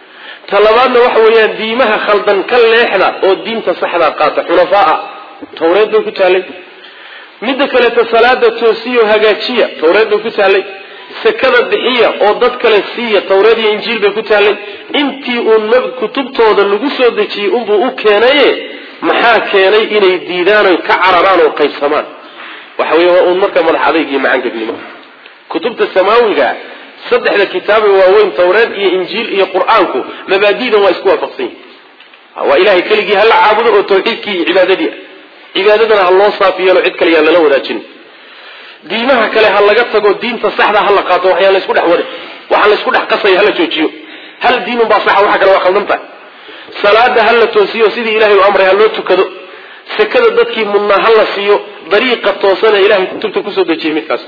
A: ta labaadna waxa weeyaan diimaha khaldan ka leexda oo diinta saxdaa qaata xunafaa tawreed bay ku taalay midda kaleeto salaada toosiyo hagaajiya tawreed bay ku taalay sakada bixiya oo dad kale siiya tawreed iyo injiil bay ku taalay intii uun kutubtooda lagu soo dejiyey unbuu u keenaye maxaa keenay inay diidaan oy ka cararaan oo qaybsamaan waxa wey waa uun marka madax adayg iyo macangegnimo kutubta samaawiga saddexda kitaabe waaweyn tawreed iyo injiil iyo qur-aanku mabaadidan waa isku waafaqsan yihin waa ilahay keligii hala caabudo oo tawxiidkii iyo cibaadadii cibaadadana ha loo saafi yeelo cid kale yaan lala wadaajin diimaha kale ha laga tago diinta saxda ha la qaato waxyaan laysku dhex wada waxaa laysku dhex qasaya hala joojiyo hal diinun baa saxa waxa kale waa khaldan tahay salaada ha la toosiyo sidii ilahay u amray ha loo tukado sekada dadkii mudnaa ha la siiyo dariiqa toosana ilahay kutubta kusoo dejiyay midkaas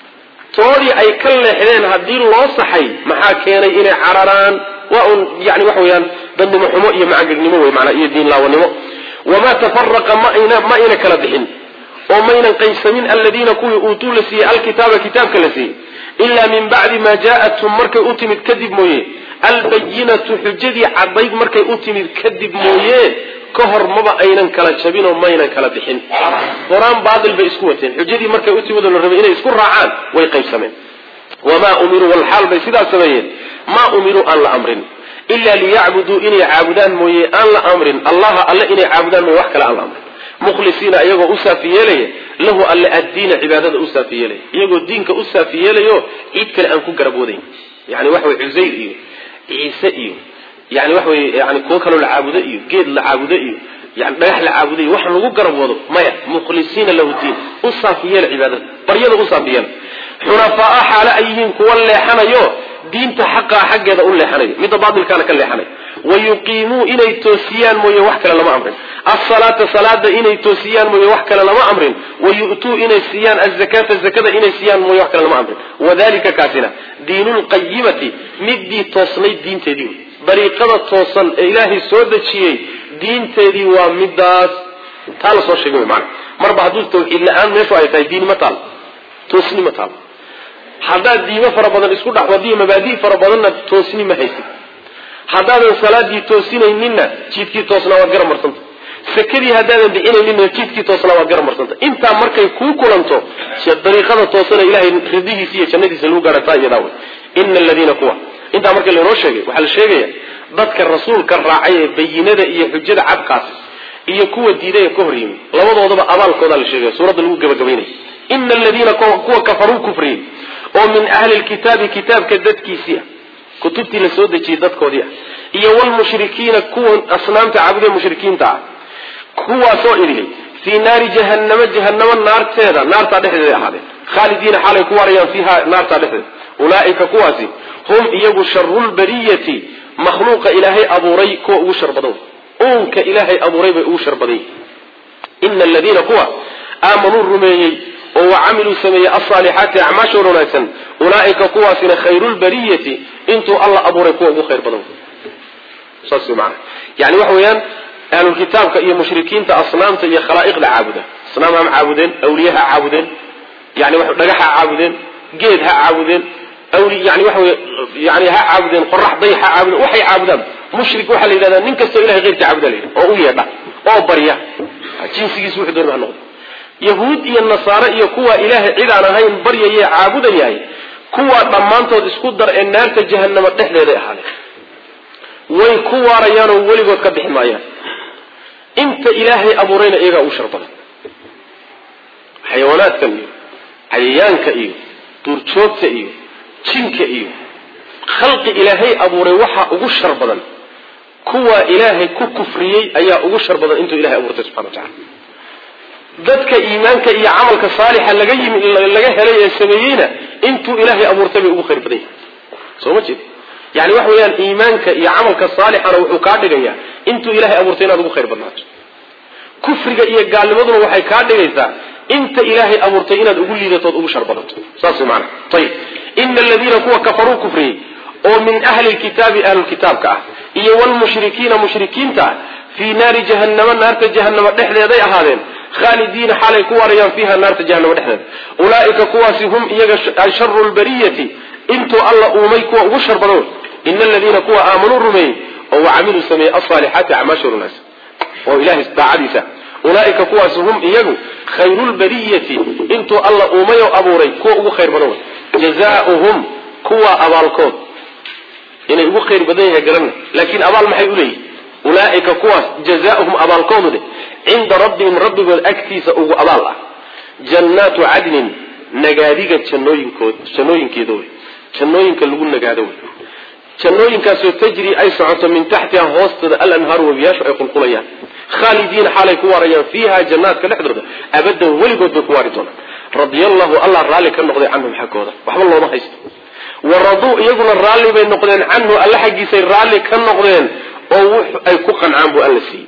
A: toodii ay ka leexdeen haddii loo saxay maxaa keenay inay cararaan waa un yani waxa weeyaan dadnimo xumo iyo macangegnimo wey manaa iyo diin laawanimo wamaa tafaraqa maayna ma ayna kala bixin oo maynan qaybsamin aladiina kuwii uutuu la siiyey alkitaaba kitaabka la siiyey ilaa min bacdi maa jaathum markay u timid kadib mooye albayinatu xujadii cadayd markay u timid kadib mooye ka hor maba aynan kala jabinoo maynan kala bixin qur-aan baatil bay isku wateen xujadii markay u timid oo la rabay inay isku raacaan way qaybsameen wamaa umiruu walxaal bay sidaas sameeyeen maa umiruu aan la amrin ilaa liyacbuduu inay caabudaan mooye aan la amrin allaha alle inay caabudaan mooye wax kale aan la amrin mukhlisiina iyagoo u saafi yeelaya lahu alle addiina cibaadada u saafi yeelaya iyagoo diinka u saafi yeelayo cid kale aan ku garab wadayn yani waxa way cusayr iyo ciise iyo yani waxa wey yani kuwo kaloo la caabudo iyo geed la caabudo iyo yani dhagax la caabudo iyo wax lagu garab wado maya mukhlisiina lahu diin u saafi yeela cibaadada baryada u saafi yeela xunafaa xaale ay yihiin kuwa leexanayo diinta xaqaa xaggeeda u leexanayo midda baatilkaana ka leexanayo wayuqiimuu inay toosiyaan mooye wax kale lama amrin asalaata salaada inay toosiyaan mooye wax kale lama amrin wayu'tuu inay siiyaan azakata zakada inay siiyaan mooye wax kale lama amrin wadalika kaasina diinulqayimati midii toosnayd diinteedii wey dariiqada toosan ee ilaahay soo dejiyey diinteedii waa midaas taa la soo sheegay wey maana marba hadduu tawxiid la-aan meeshu ay tahay diini ma taal toosni ma taal haddaad diimo fara badan isku dhex wadiyo mabaadi fara badanna toosni ma haysid haddaadan salaadii toosinayninna jidkii toosnaa waad gara marsanta sakadii haddaadan bixinayninna jidkii toosnaa waad gara marsanta intaa markay kuu kulanto dariiqada toosana ilahay ridihiisa iyo jannadiisa lagu gaarataa iyadaa wey ina aladiina kuwa intaa marka lainoo sheegay waxaa la sheegaya dadka rasuulka raacay ee bayinada iyo xujada cadkaas iyo kuwa diiday ee ka hor yimi labadoodaba abaalkoodaa la sheegaya suuradda lagu gabagabaynaya ina aladiina kuwa kafaruu kufriyey oo min ahli lkitaabi kitaabka dadkiisii ah kutubtii la soo dejiyey dadkoodii ah iyo wlmushrikiina kuwa asnaamta caabude mushrikiinta ah kuwaasoo idhi fii naari jahanama jahanamo naarteeda naartaa dhexdeeda ahaadeen khaalidiina xaalay ku waarayaan fiiha naartaa dhexdeeda ulaaika kuwaasi hum iyagu sharulbariyati makhluuqa ilaahay abuuray kuwa ugu shar badan uunka ilaahay abuuray bay ugu shar badan yihin ina aladiina kuwa aamanuu rumeeyey oo wacamiluu sameeyey alsaalixaati acmaashooda wanaagsan ulaaika kuwaasina khayrulbariyati intuu alla abuuray kuwa ugu khayr badan saas wey maana yani waxa weeyaan ahlulkitaabka iyo mushrikiinta asnaamta iyo khalaa'iqda caabuda asnaam ha caabudeen awliye ha caabudeen yani dhagax ha caabudeen geed ha caabudeen yani waxa wey yani ha caabudeen qorax day ha caabudeen waxay caabudaan mushrik waxaa la yidhahdaa nin kastoo ilahay keyrka caabuda la yidhaha oo u yeedha oo barya jinsigiis wuxuu doonaba ha noqdo yahuud iyo nasaare iyo kuwa ilaahay cid aan ahayn baryaye caabudayahay kuwaa dhammaantood isku dar ee naarta jahanama dhexdeeday ahaadeen way ku waarayaanoo weligood ka bixi maayaan inta ilaahay abuurayna iyagaa ugu shar badan xayawaanaadkan iyo cayayaanka iyo duurjoogta iyo jinka iyo khalqi ilaahay abuuray waxaa ugu shar badan kuwa ilaahay ku kufriyey ayaa ugu shar badan intuu ilahay abuurtay subxana wa tacala dadka iimaanka iyo camalka saalixa laga yimi laga helay ee sameeyeyna intuu ilaahay abuurtay bay ugu khayr badan yahay soo ma jeed yani waxa weeyaan iimaanka iyo camalka saalixana wuxuu kaa dhigayaa intuu ilahay abuurtay inaad ugu khayr badnaato kufriga iyo gaalnimaduna waxay kaa dhigaysaa inta ilaahay abuurtay inaad ugu liidatood ugu shar badato saas way maana ayib ina aladiina kuwa kafaruu kufriyey oo min ahli lkitaabi ahlulkitaabka ah iyo wlmushrikiina mushrikiinta ah fii naari jahannama naarta jahanama dhexdeeday ahaadeen khaalidiina xaalay ku waarayaan fiiha naarta jahanama dhexdeeda ulaaika kuwaasi hum iyaga sharu lbariyati intuu alla uumay kuwa ugu shar badan ina aladiina kuwa aamanuu rumeeyey oo wacamiluu sameeyey alsaalixaati acmaasha wanaagsan oo ilahay daacadiisa ulaaika kuwaasi hum iyagu khayrulbariyati intuu alla uumay oo abuuray kuwa ugu khayr badan jazaauhum kuwa abaalkood inay ugu khayr badan yahay garana laakiin abaal maxay uleeyihin ulaaika kuwaas jazaauhum abaalkoodu dheh cinda rabbihim rabbigood agtiisa ugu abaal ah jannaatu cadnin nagaadiga jannooyinkood jannooyinkeeda wey jannooyinka lagu nagaado wey jannooyinkaasoo tajri ay socoto min taxtiha hoostooda alanhaaru webiyaashu ay qulqulayaan khaalidiina xaalay ku waarayaan fiiha jannaadka dhexdooda abadan weligood bay ku waari doonaan radiallahu allah raalli ka noqday canhum xaggooda waxba looma haysto waraduu iyaguna raalli bay noqdeen canhu alla xaggiisay raalli ka noqdeen oo wux ay ku qancaan buu alla siiyey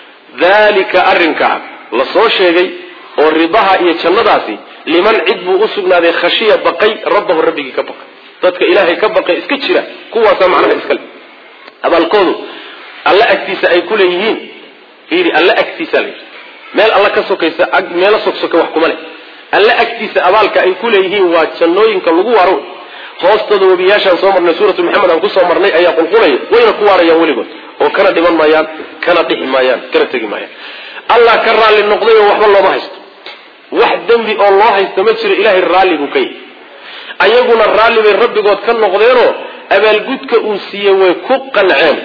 A: dalika arrinkaa la soo sheegay oo ridaha iyo jannadaasi liman cid buu u sugnaaday khashiya baqay rabbahu rabbigii ka baqay dadka ilaahay ka baqay iska jira kuwaasaa macnaha iskale abaalkoodu alla agtiisa ay ku leeyihiin fiiri alla agtiisa la meel alla ka sokaysa meelo sogsoka wax kuma leh alla agtiisa abaalka ay ku leeyihiin waa jannooyinka lagu waaro hoostooda webiyaashaan soo marnay suuratu maxamed aan kusoo marnay ayaa qulqulaya wayna ku waarayaan weligood oo kana dhiman maayaan kana dhixi maayaan kana tegi maayaan allah ka raalli noqday oo waxba looma haysto wax dembi oo loo haysto ma jiro ilaahay raalli buu ka yahy ayaguna raalli bay rabbigood ka noqdeenoo abaalgudka uu siiyey way ku qanceen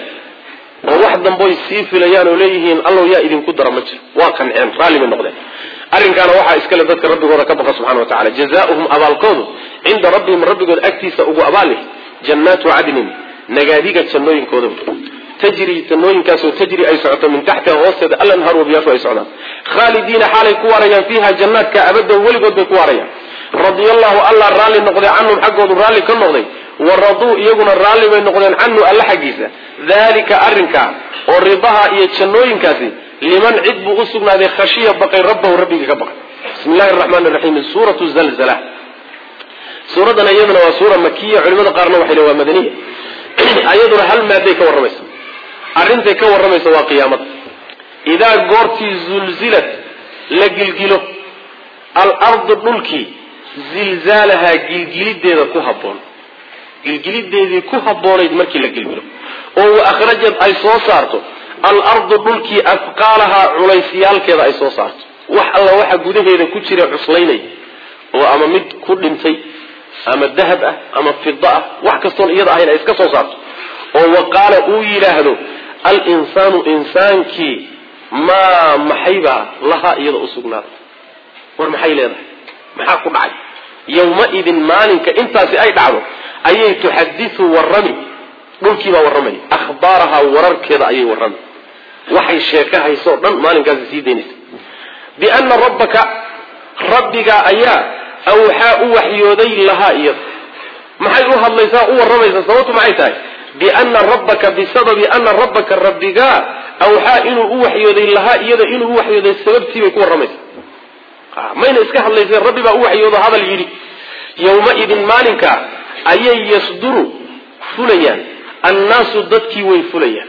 A: oo wax damboy sii filayaan oo leeyihiin allow yaa idinku dara ma jiro waa qanceen raalli bay noqdeen arrinkaana waxaa iskale dadka rabbigooda ka baqa subxana wa tacala jazaauhum abaalkoodu cinda rabbihim rabbigood agtiisa ugu abaal jannaatu cadnin nagaadiga jannooyinkooda tajri jannooyinkaasoo tajri ay socoto min taxtiha hoosteeda alanhaar wabiyaashu ay socdaan khaalidiina xaalay ku waarayaan fiiha jannaadka abadan weligood bay ku waarayaan radia allahu allah raalli noqday canhum xaggoodu raalli ka noqday wa raduu iyaguna raalli bay noqdeen canhu alla xaggiisa dalika arrinkaa oo ridaha iyo jannooyinkaasi liman cid buu u sugnaaday khashiya baqay rabbahu rabbigii ka baqay bismi llahi raxmaan raxiim suuratu zalzala suuraddan iyaduna waa suura makiya culimada qaarna waxay le waa madaniya ayaduna hal maaday ka warramaysa arrintay ka warramaysa waa qiyaamada idaa goortii zulzilat la gilgilo alardu dhulkii zilzaalahaa gilgilideeda ku habboon gilgilideedii ku habboonayd markii la gilgilo oo wa akhrajad ay soo saarto alardu dhulkii afqaalahaa culaysyaalkeeda ay soo saarto wax alla waxa gudaheeda ku jira cuslaynay oo ama mid ku dhintay ama dahab ah ama fida ah wax kastoon iyada ahayn ay iska soo saarto oo waqaala uu yidhaahdo alinsaanu insaankii maa maxaybaa lahaa iyada u sugnaaday war maxay leedahay maxaa ku dhacay yawmaidin maalinka intaasi ay dhacdo ayay tuxadiu warrami dhulkiibaa warramay ahbaarahaa wararkeeda ayay warrami waxay sheeka haysoo dhan maalinkaasi sii daynaysa biana rabbaka rabbigaa ayaa awxaa u waxyooday lahaa iyada maxay u hadlaysaa u warramaysaa sababtu maxay tahay biana rabbaka bisababi ana rabbaka rabbigaa awxaa inuu u waxyooday lahaa iyada inuu u waxyooday sababtii bay ku warramaysaa mayna iska hadlaysa rabbi baa u waxyoodo hadal yidhi yawmaidin maalinka ayay yasduru fulayaan annaasu dadkii way fulayaan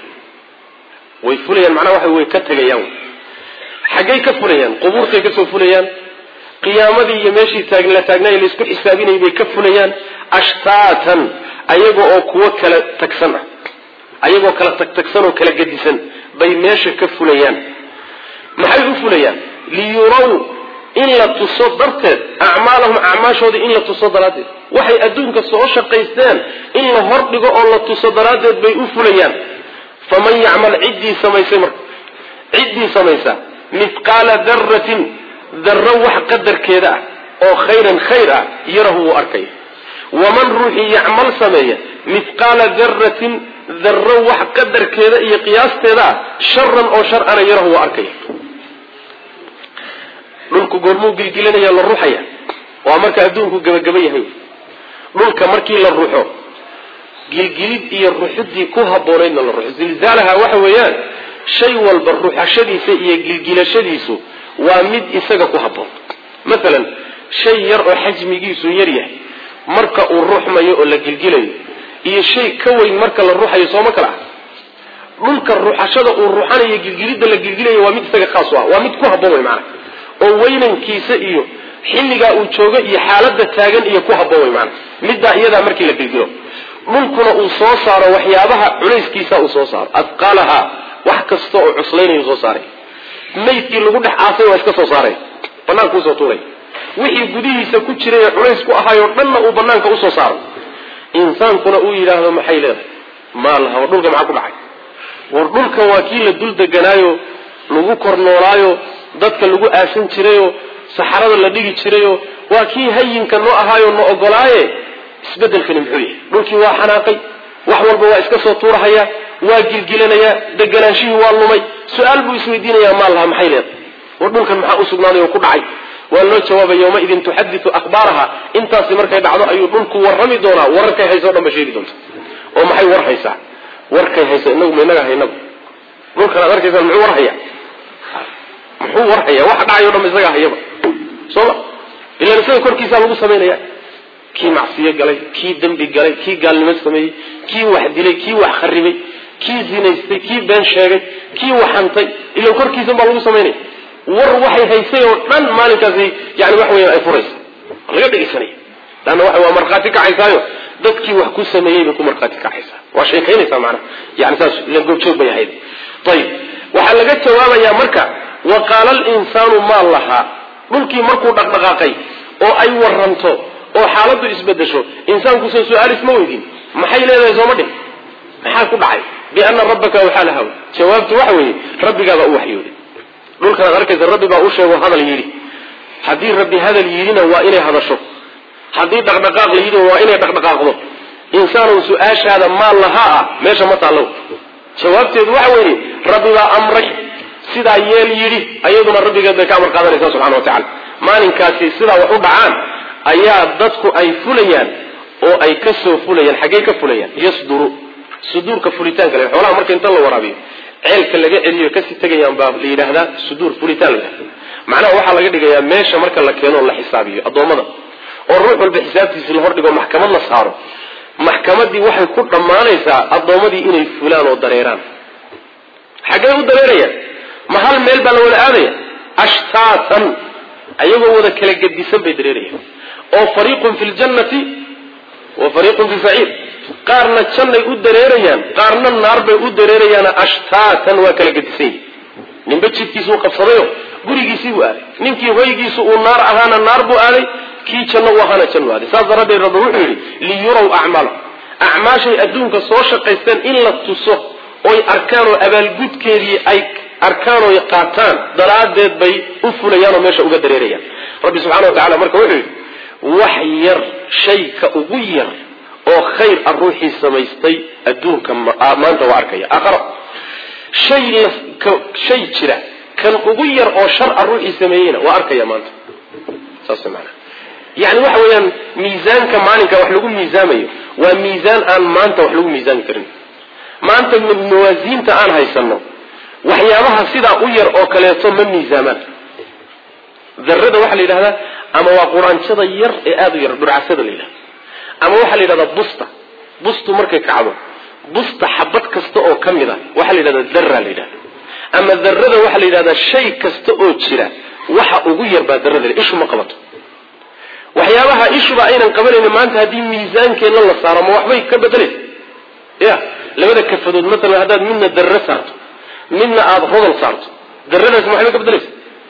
A: way fulayaan macnaha waxa way ka tegayaan xaggay ka fulayaan qubuurtay kasoo fulayaan qiyaamadii iyo meeshii taag la taagnaay laisku xisaabinayay bay ka fulayaan ashtaatan ayaga oo kuwo kala tagsan ah ayagoo kala tagtagsan oo kala gedisan bay meesha ka fulayaan maxay u fulayaan liyuraw in la tuso darteed acmaalahum acmaashooda in la tuso daraaddeed waxay adduunka soo shaqaysteen in la hordhigo oo la tuso daraaddeed bay u fulayaan faman yacmal ciddii samaysay marka ciddii samaysa mithqaala daratin darro wax qadarkeeda ah oo khayran khayr ah yarahu wuu arkaya waman ruuxii yacmal sameeya mithqaala daratin darro wax qadarkeeda iyo qiyaasteeda ah sharan oo shar ana yarahu wuu arkaya dhulku goormuu gilgilanaya la ruxaya waa marka adduunku gabagaba yahay dhulka markii la ruxo gilgilid iyo ruxidii ku habboonaydna la ruxo zilzaalaha waxa weeyaan shay walba ruxashadiisa iyo gilgilashadiisu waa mid isaga ku habboon masalan shay yar oo xajmigiisu yar yahay marka uu ruxmayo oo la gilgilayo iyo shay ka weyn marka la ruxayo sooma kala ah dhulka ruxashada uu ruxanayo gilgilidda la gilgilayo waa mid isaga khaas u ah waa mid ku habboon wey maanaa oo weynankiisa iyo xilligaa uu joogo iyo xaaladda taagan iyo ku habboon wey maanaa middaa iyadaa markii la gilgilo dhulkuna uu soo saaro waxyaabaha culayskiisa uu soo saaro adqaalaha wax kasta oo cuslaynayuu soo saaray maydkii lagu dhex aasay waa iska soo saaray banaanka usoo tuuray wixii gudihiisa ku jiray ee culays ku ahaayoo dhanna uu banaanka usoo saaro insaankuna uu yidhaahdo maxay leedahay maalaha war dhulka maxaa ku dhacay war dhulkan waa kii la dul deganaayo lagu kor noolaayo dadka lagu aasan jirayoo saxarada la dhigi jirayoo waa kii hayinka noo ahaayo na ogolaaye isbedelkani muxuu yahay dhulkii waa xanaaqay wax walba waa iska soo tuurahaya waa gilgilanayaa deganaanshihii waa lumay su-aal buu isweydiinayaa maal laha maxay leedahay war dhulkan maxaa u sugnaaday oo ku dhacay waa loo jawaabay yawmaidin tuxaditu akhbaaraha intaasi markay dhacdo ayuu dhulku warrami doonaa wararkay haysa o dhan ba sheegi doonta oo maxay war haysaa warkay haysa inagu ma inaga haynaba dhulkan aad arkaysaan muxuu warhaya muxuu warhaya waxa dhacay o dhan ba isagaa hayaba sooma ilan isaga korkiisaa lagu samaynaya kii macsiyo galay kii dembi galay kii gaalnimo sameeyey kii wax dilay kii wax kharibay kii zinaystay kii been sheegay kii waxantay ila korkiisan baa lagu samaynaya war waxay haysay oo dhan maalinkaasi yani wax weyan ay furaysa laga dhegeysanaya leanna waxa waa markhaati kacaysaayo dadkii wax ku sameeyey bay ku markhaati kacaysaa waa sheekaynaysaa macnaha yani saas ilan goobjoog bay ahayd ayib waxaa laga jawaabayaa marka wa qaala alinsaanu maa lahaa dhulkii markuu dhaqdhaqaaqay oo ay waranto oo xaaladdu isbedesho insaankusoo su-aal isma weydin maxay leedahay sooma dhin maxaa ku dhacay biana rabbaka waxaa lahaw jawaabtu waxa weeye rabbigaabaa u waxyooday dhulkan ad arkaysa rabbi baa u sheego hadal yidhi haddii rabbi hadal yidhina waa inay hadasho haddii dhaqdhaqaaq la yidhina waa inay dhaqdhaqaaqdo insaanow su-aashaada maal lahaa ah meesha ma taallow jawaabteedu waxa weeye rabbi baa amray sidaa yeel yidhi ayaduna rabbigeed bay ka amar qaadanaysaa subxana wa tacala maalinkaasi sidaa wax u dhacaan ayaa dadku ay fulayaan oo ay ka soo fulayaan xaggey ka fulayaan yasduru suduurka fulitaanka le xoolaha marka inta la waraabiyo ceelka laga celiyo kasii tegayaan baa la yidhaahdaa suduur fulitaan la yidhahda macnaha waxaa laga dhigayaa meesha marka la keeno o la xisaabiyo addoommada oo ruux walba xisaabtiisi la hordhigo maxkamad la saaro maxkamadii waxay ku dhammaanaysaa addoommadii inay fulaan oo dareeraan xaggey u dareerayaan ma hal meel baa la wada aadaya ashtaatan ayagoo wada kala gedisan bay dareerayaan oo fariiqun fi ljannati wa fariiqun fi saciir qaarna jannay u dareerayaan qaarna naar bay u dareerayaana ashtaatan waa kala gedisan yihi ninba jidkiisuu qabsadayo gurigiisii buu aaday ninkii hoygiisu uu naar ahaana naar buu aaday kii janno u ahaana jannu aaday saas daraaddeed rabbi wuxuu yidhi liyuraw acmaala acmaashay adduunka soo shaqaysteen in la tuso oy arkaan oo abaalgudkeedii ay arkaan oy qaataan daraaddeed bay u fulayaan oo meesha uga dareerayaan rabbi subxana wa tacala marka wuxuu yidhi wax yar shayka ugu yar oo khayr a ruuxii samaystay adduunka maanta waa arkaya aakhara shay shay jira kan ugu yar oo shar a ruuxii sameeyeyna waa arkaya maanta saas maana yani waxa weeyaan miisaanka maalinka wax lagu miisaamayo waa miisaan aan maanta wax lagu miisaami karin maanta mawaasiinta aan haysano waxyaabaha sidaa u yar oo kaleeto ma miisaamaan darada waxaa la yidhahdaa ama waa quraanjada yar ee aada u yar dhurcasada la yidhahda ama waxaa la yidhahdaa busta bustu markay kacdo busta xabad kasta oo ka mid a waxaa la yidhahdaa dara la yidhahda ama darada waxaa la yidhahdaa shay kasta oo jira waxa ugu yar baa darada ishu ma qabato waxyaabaha ishuba aynan qabanayni maanta haddii miisaankeenna la saaro ma waxbay ka bedelaysa ya labada kafadood maalan haddaad midna darre saarto midna aada rodol saarto daradaas maxay ka bedelaysa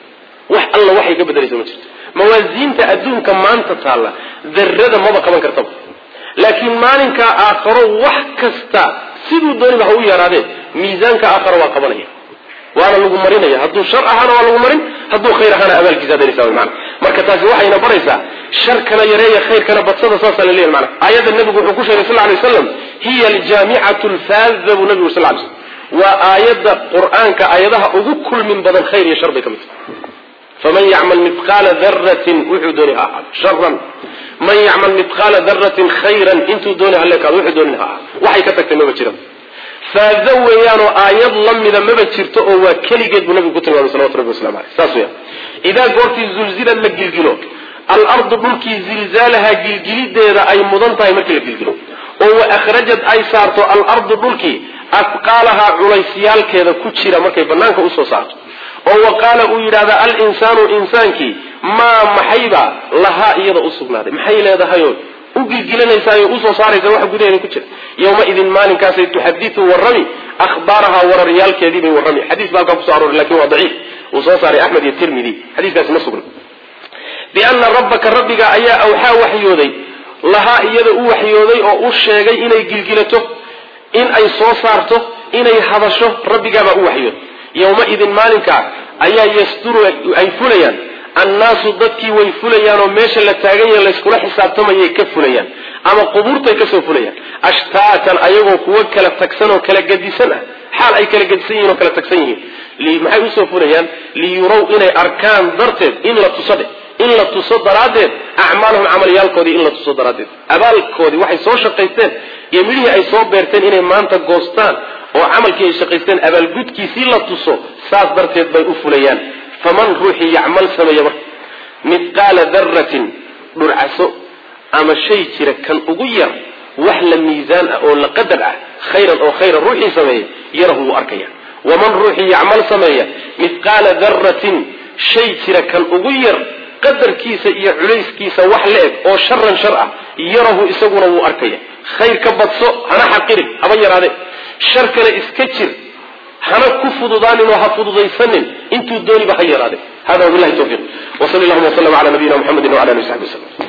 A: wax alla waxay ka bedelaysa ma jirto mawaasiinta adduunka maanta taalla darada maba qaban kartaba laakiin maalinka aakharo wax kasta siduu dooniba ha u yaraadee miisaanka aakharo waa qabanaya waana lagu marinaya hadduu shar ahaana waa lagu marin hadduu khayr ahaana abaalkiisa adeeraysa mana marka taasi waxayna baraysaa sharkana yareeya khayrkana badsada saasaa la leeyahy mana aayadda nabigu wuxuu ku sheegay sal ly waslam hiya aljaamicatu lfaada buu nabigu sal lay slm waa aayadda qur-aanka aayadaha ugu kulmin badan khayr iyo shar bay ka mid tahay faman yacmal midqaala daratin wuxuu dooni ha ahaado sharan man yacmal midqaala daratin khayran intuu dooni ha leekaado wuxuu dooni ha ahaado waxay ka tagtay maba jiran faado weeyaanoo aayad la mida maba jirto oo waa keligeed buu nabigu ku tilmaamay salawatu rabbi waslamu aleyh saas weya idaa goortii zulzilad la gilgilo alardu dhulkii zilzaalaha gilgilideeda ay mudan tahay markii la gilgilo oo wa akhrajad ay saarto alardu dhulkii afqaalahaa culaysyaalkeeda ku jira markay banaanka usoo saarto oo wa qaala uu yidhahda alinsaanu insaankii maa maxayba lahaa iyada u sugnaaday maxay leedahayoo u gilgilanaysaayoo usoo saaraysa waxa gudaheeda ku jira yowmaidin maalinkaasay tuxaditu warrami ahbaarahaa wararyaalkeedii bay warrami xadiis ba halkaa kuso arooray lakin waa daciif uu soo saaray axmed iyo tirmidi xadiiskaasi ma sugna biana rabbaka rabbiga ayaa awxaa waxyooday lahaa iyada u waxyooday oo u sheegay inay gilgilato in ay soo saarto inay hadasho rabbigaabaa u waxyooday yowmaidin maalinkaa ayaa yasduru ay fulayaan annaasu dadkii way fulayaan oo meesha la taagan yahe layskula xisaabtamayay ka fulayaan ama qubuurtay kasoo fulayaan ashtaatan ayagoo kuwo kala tagsan oo kala gadisan ah xaal ay kala gadisan yihin oo kala tagsan yihiin maxay usoo fulayaan liyurow inay arkaan darteed in la tuso dhe in la tuso daraaddeed acmaalahum camalyaalkoodii in la tuso daraaddeed abaalkoodii waxay soo shaqaysteen iyo midhihii ay soo beerteen inay maanta goostaan oo camalkii ay shaqaysteen abaalgudkiisii la tuso saas darteed bay u fulayaan faman ruuxii yacmal sameeya marka midqaala daratin dhurcaso ama shay jira kan ugu yar wax la miisaan ah oo la qadar ah khayran oo khayra ruuxii sameeya yarahu wuu arkaya waman ruuxii yacmal sameeya midqaala daratin shay jira kan ugu yar qadarkiisa iyo culayskiisa wax la eg oo sharan shar ah yarahu isaguna wuu arkaya khayr ka badso hana xaqirin haba yaraade shar kale iska jir hana ku fududaanin oo ha fududaysanin intuu dooniba ha yaraade hada wabilahi tawfiiq wsal llahuma wslm ala nabiyina mxamedi wala alihi w saxbi waslm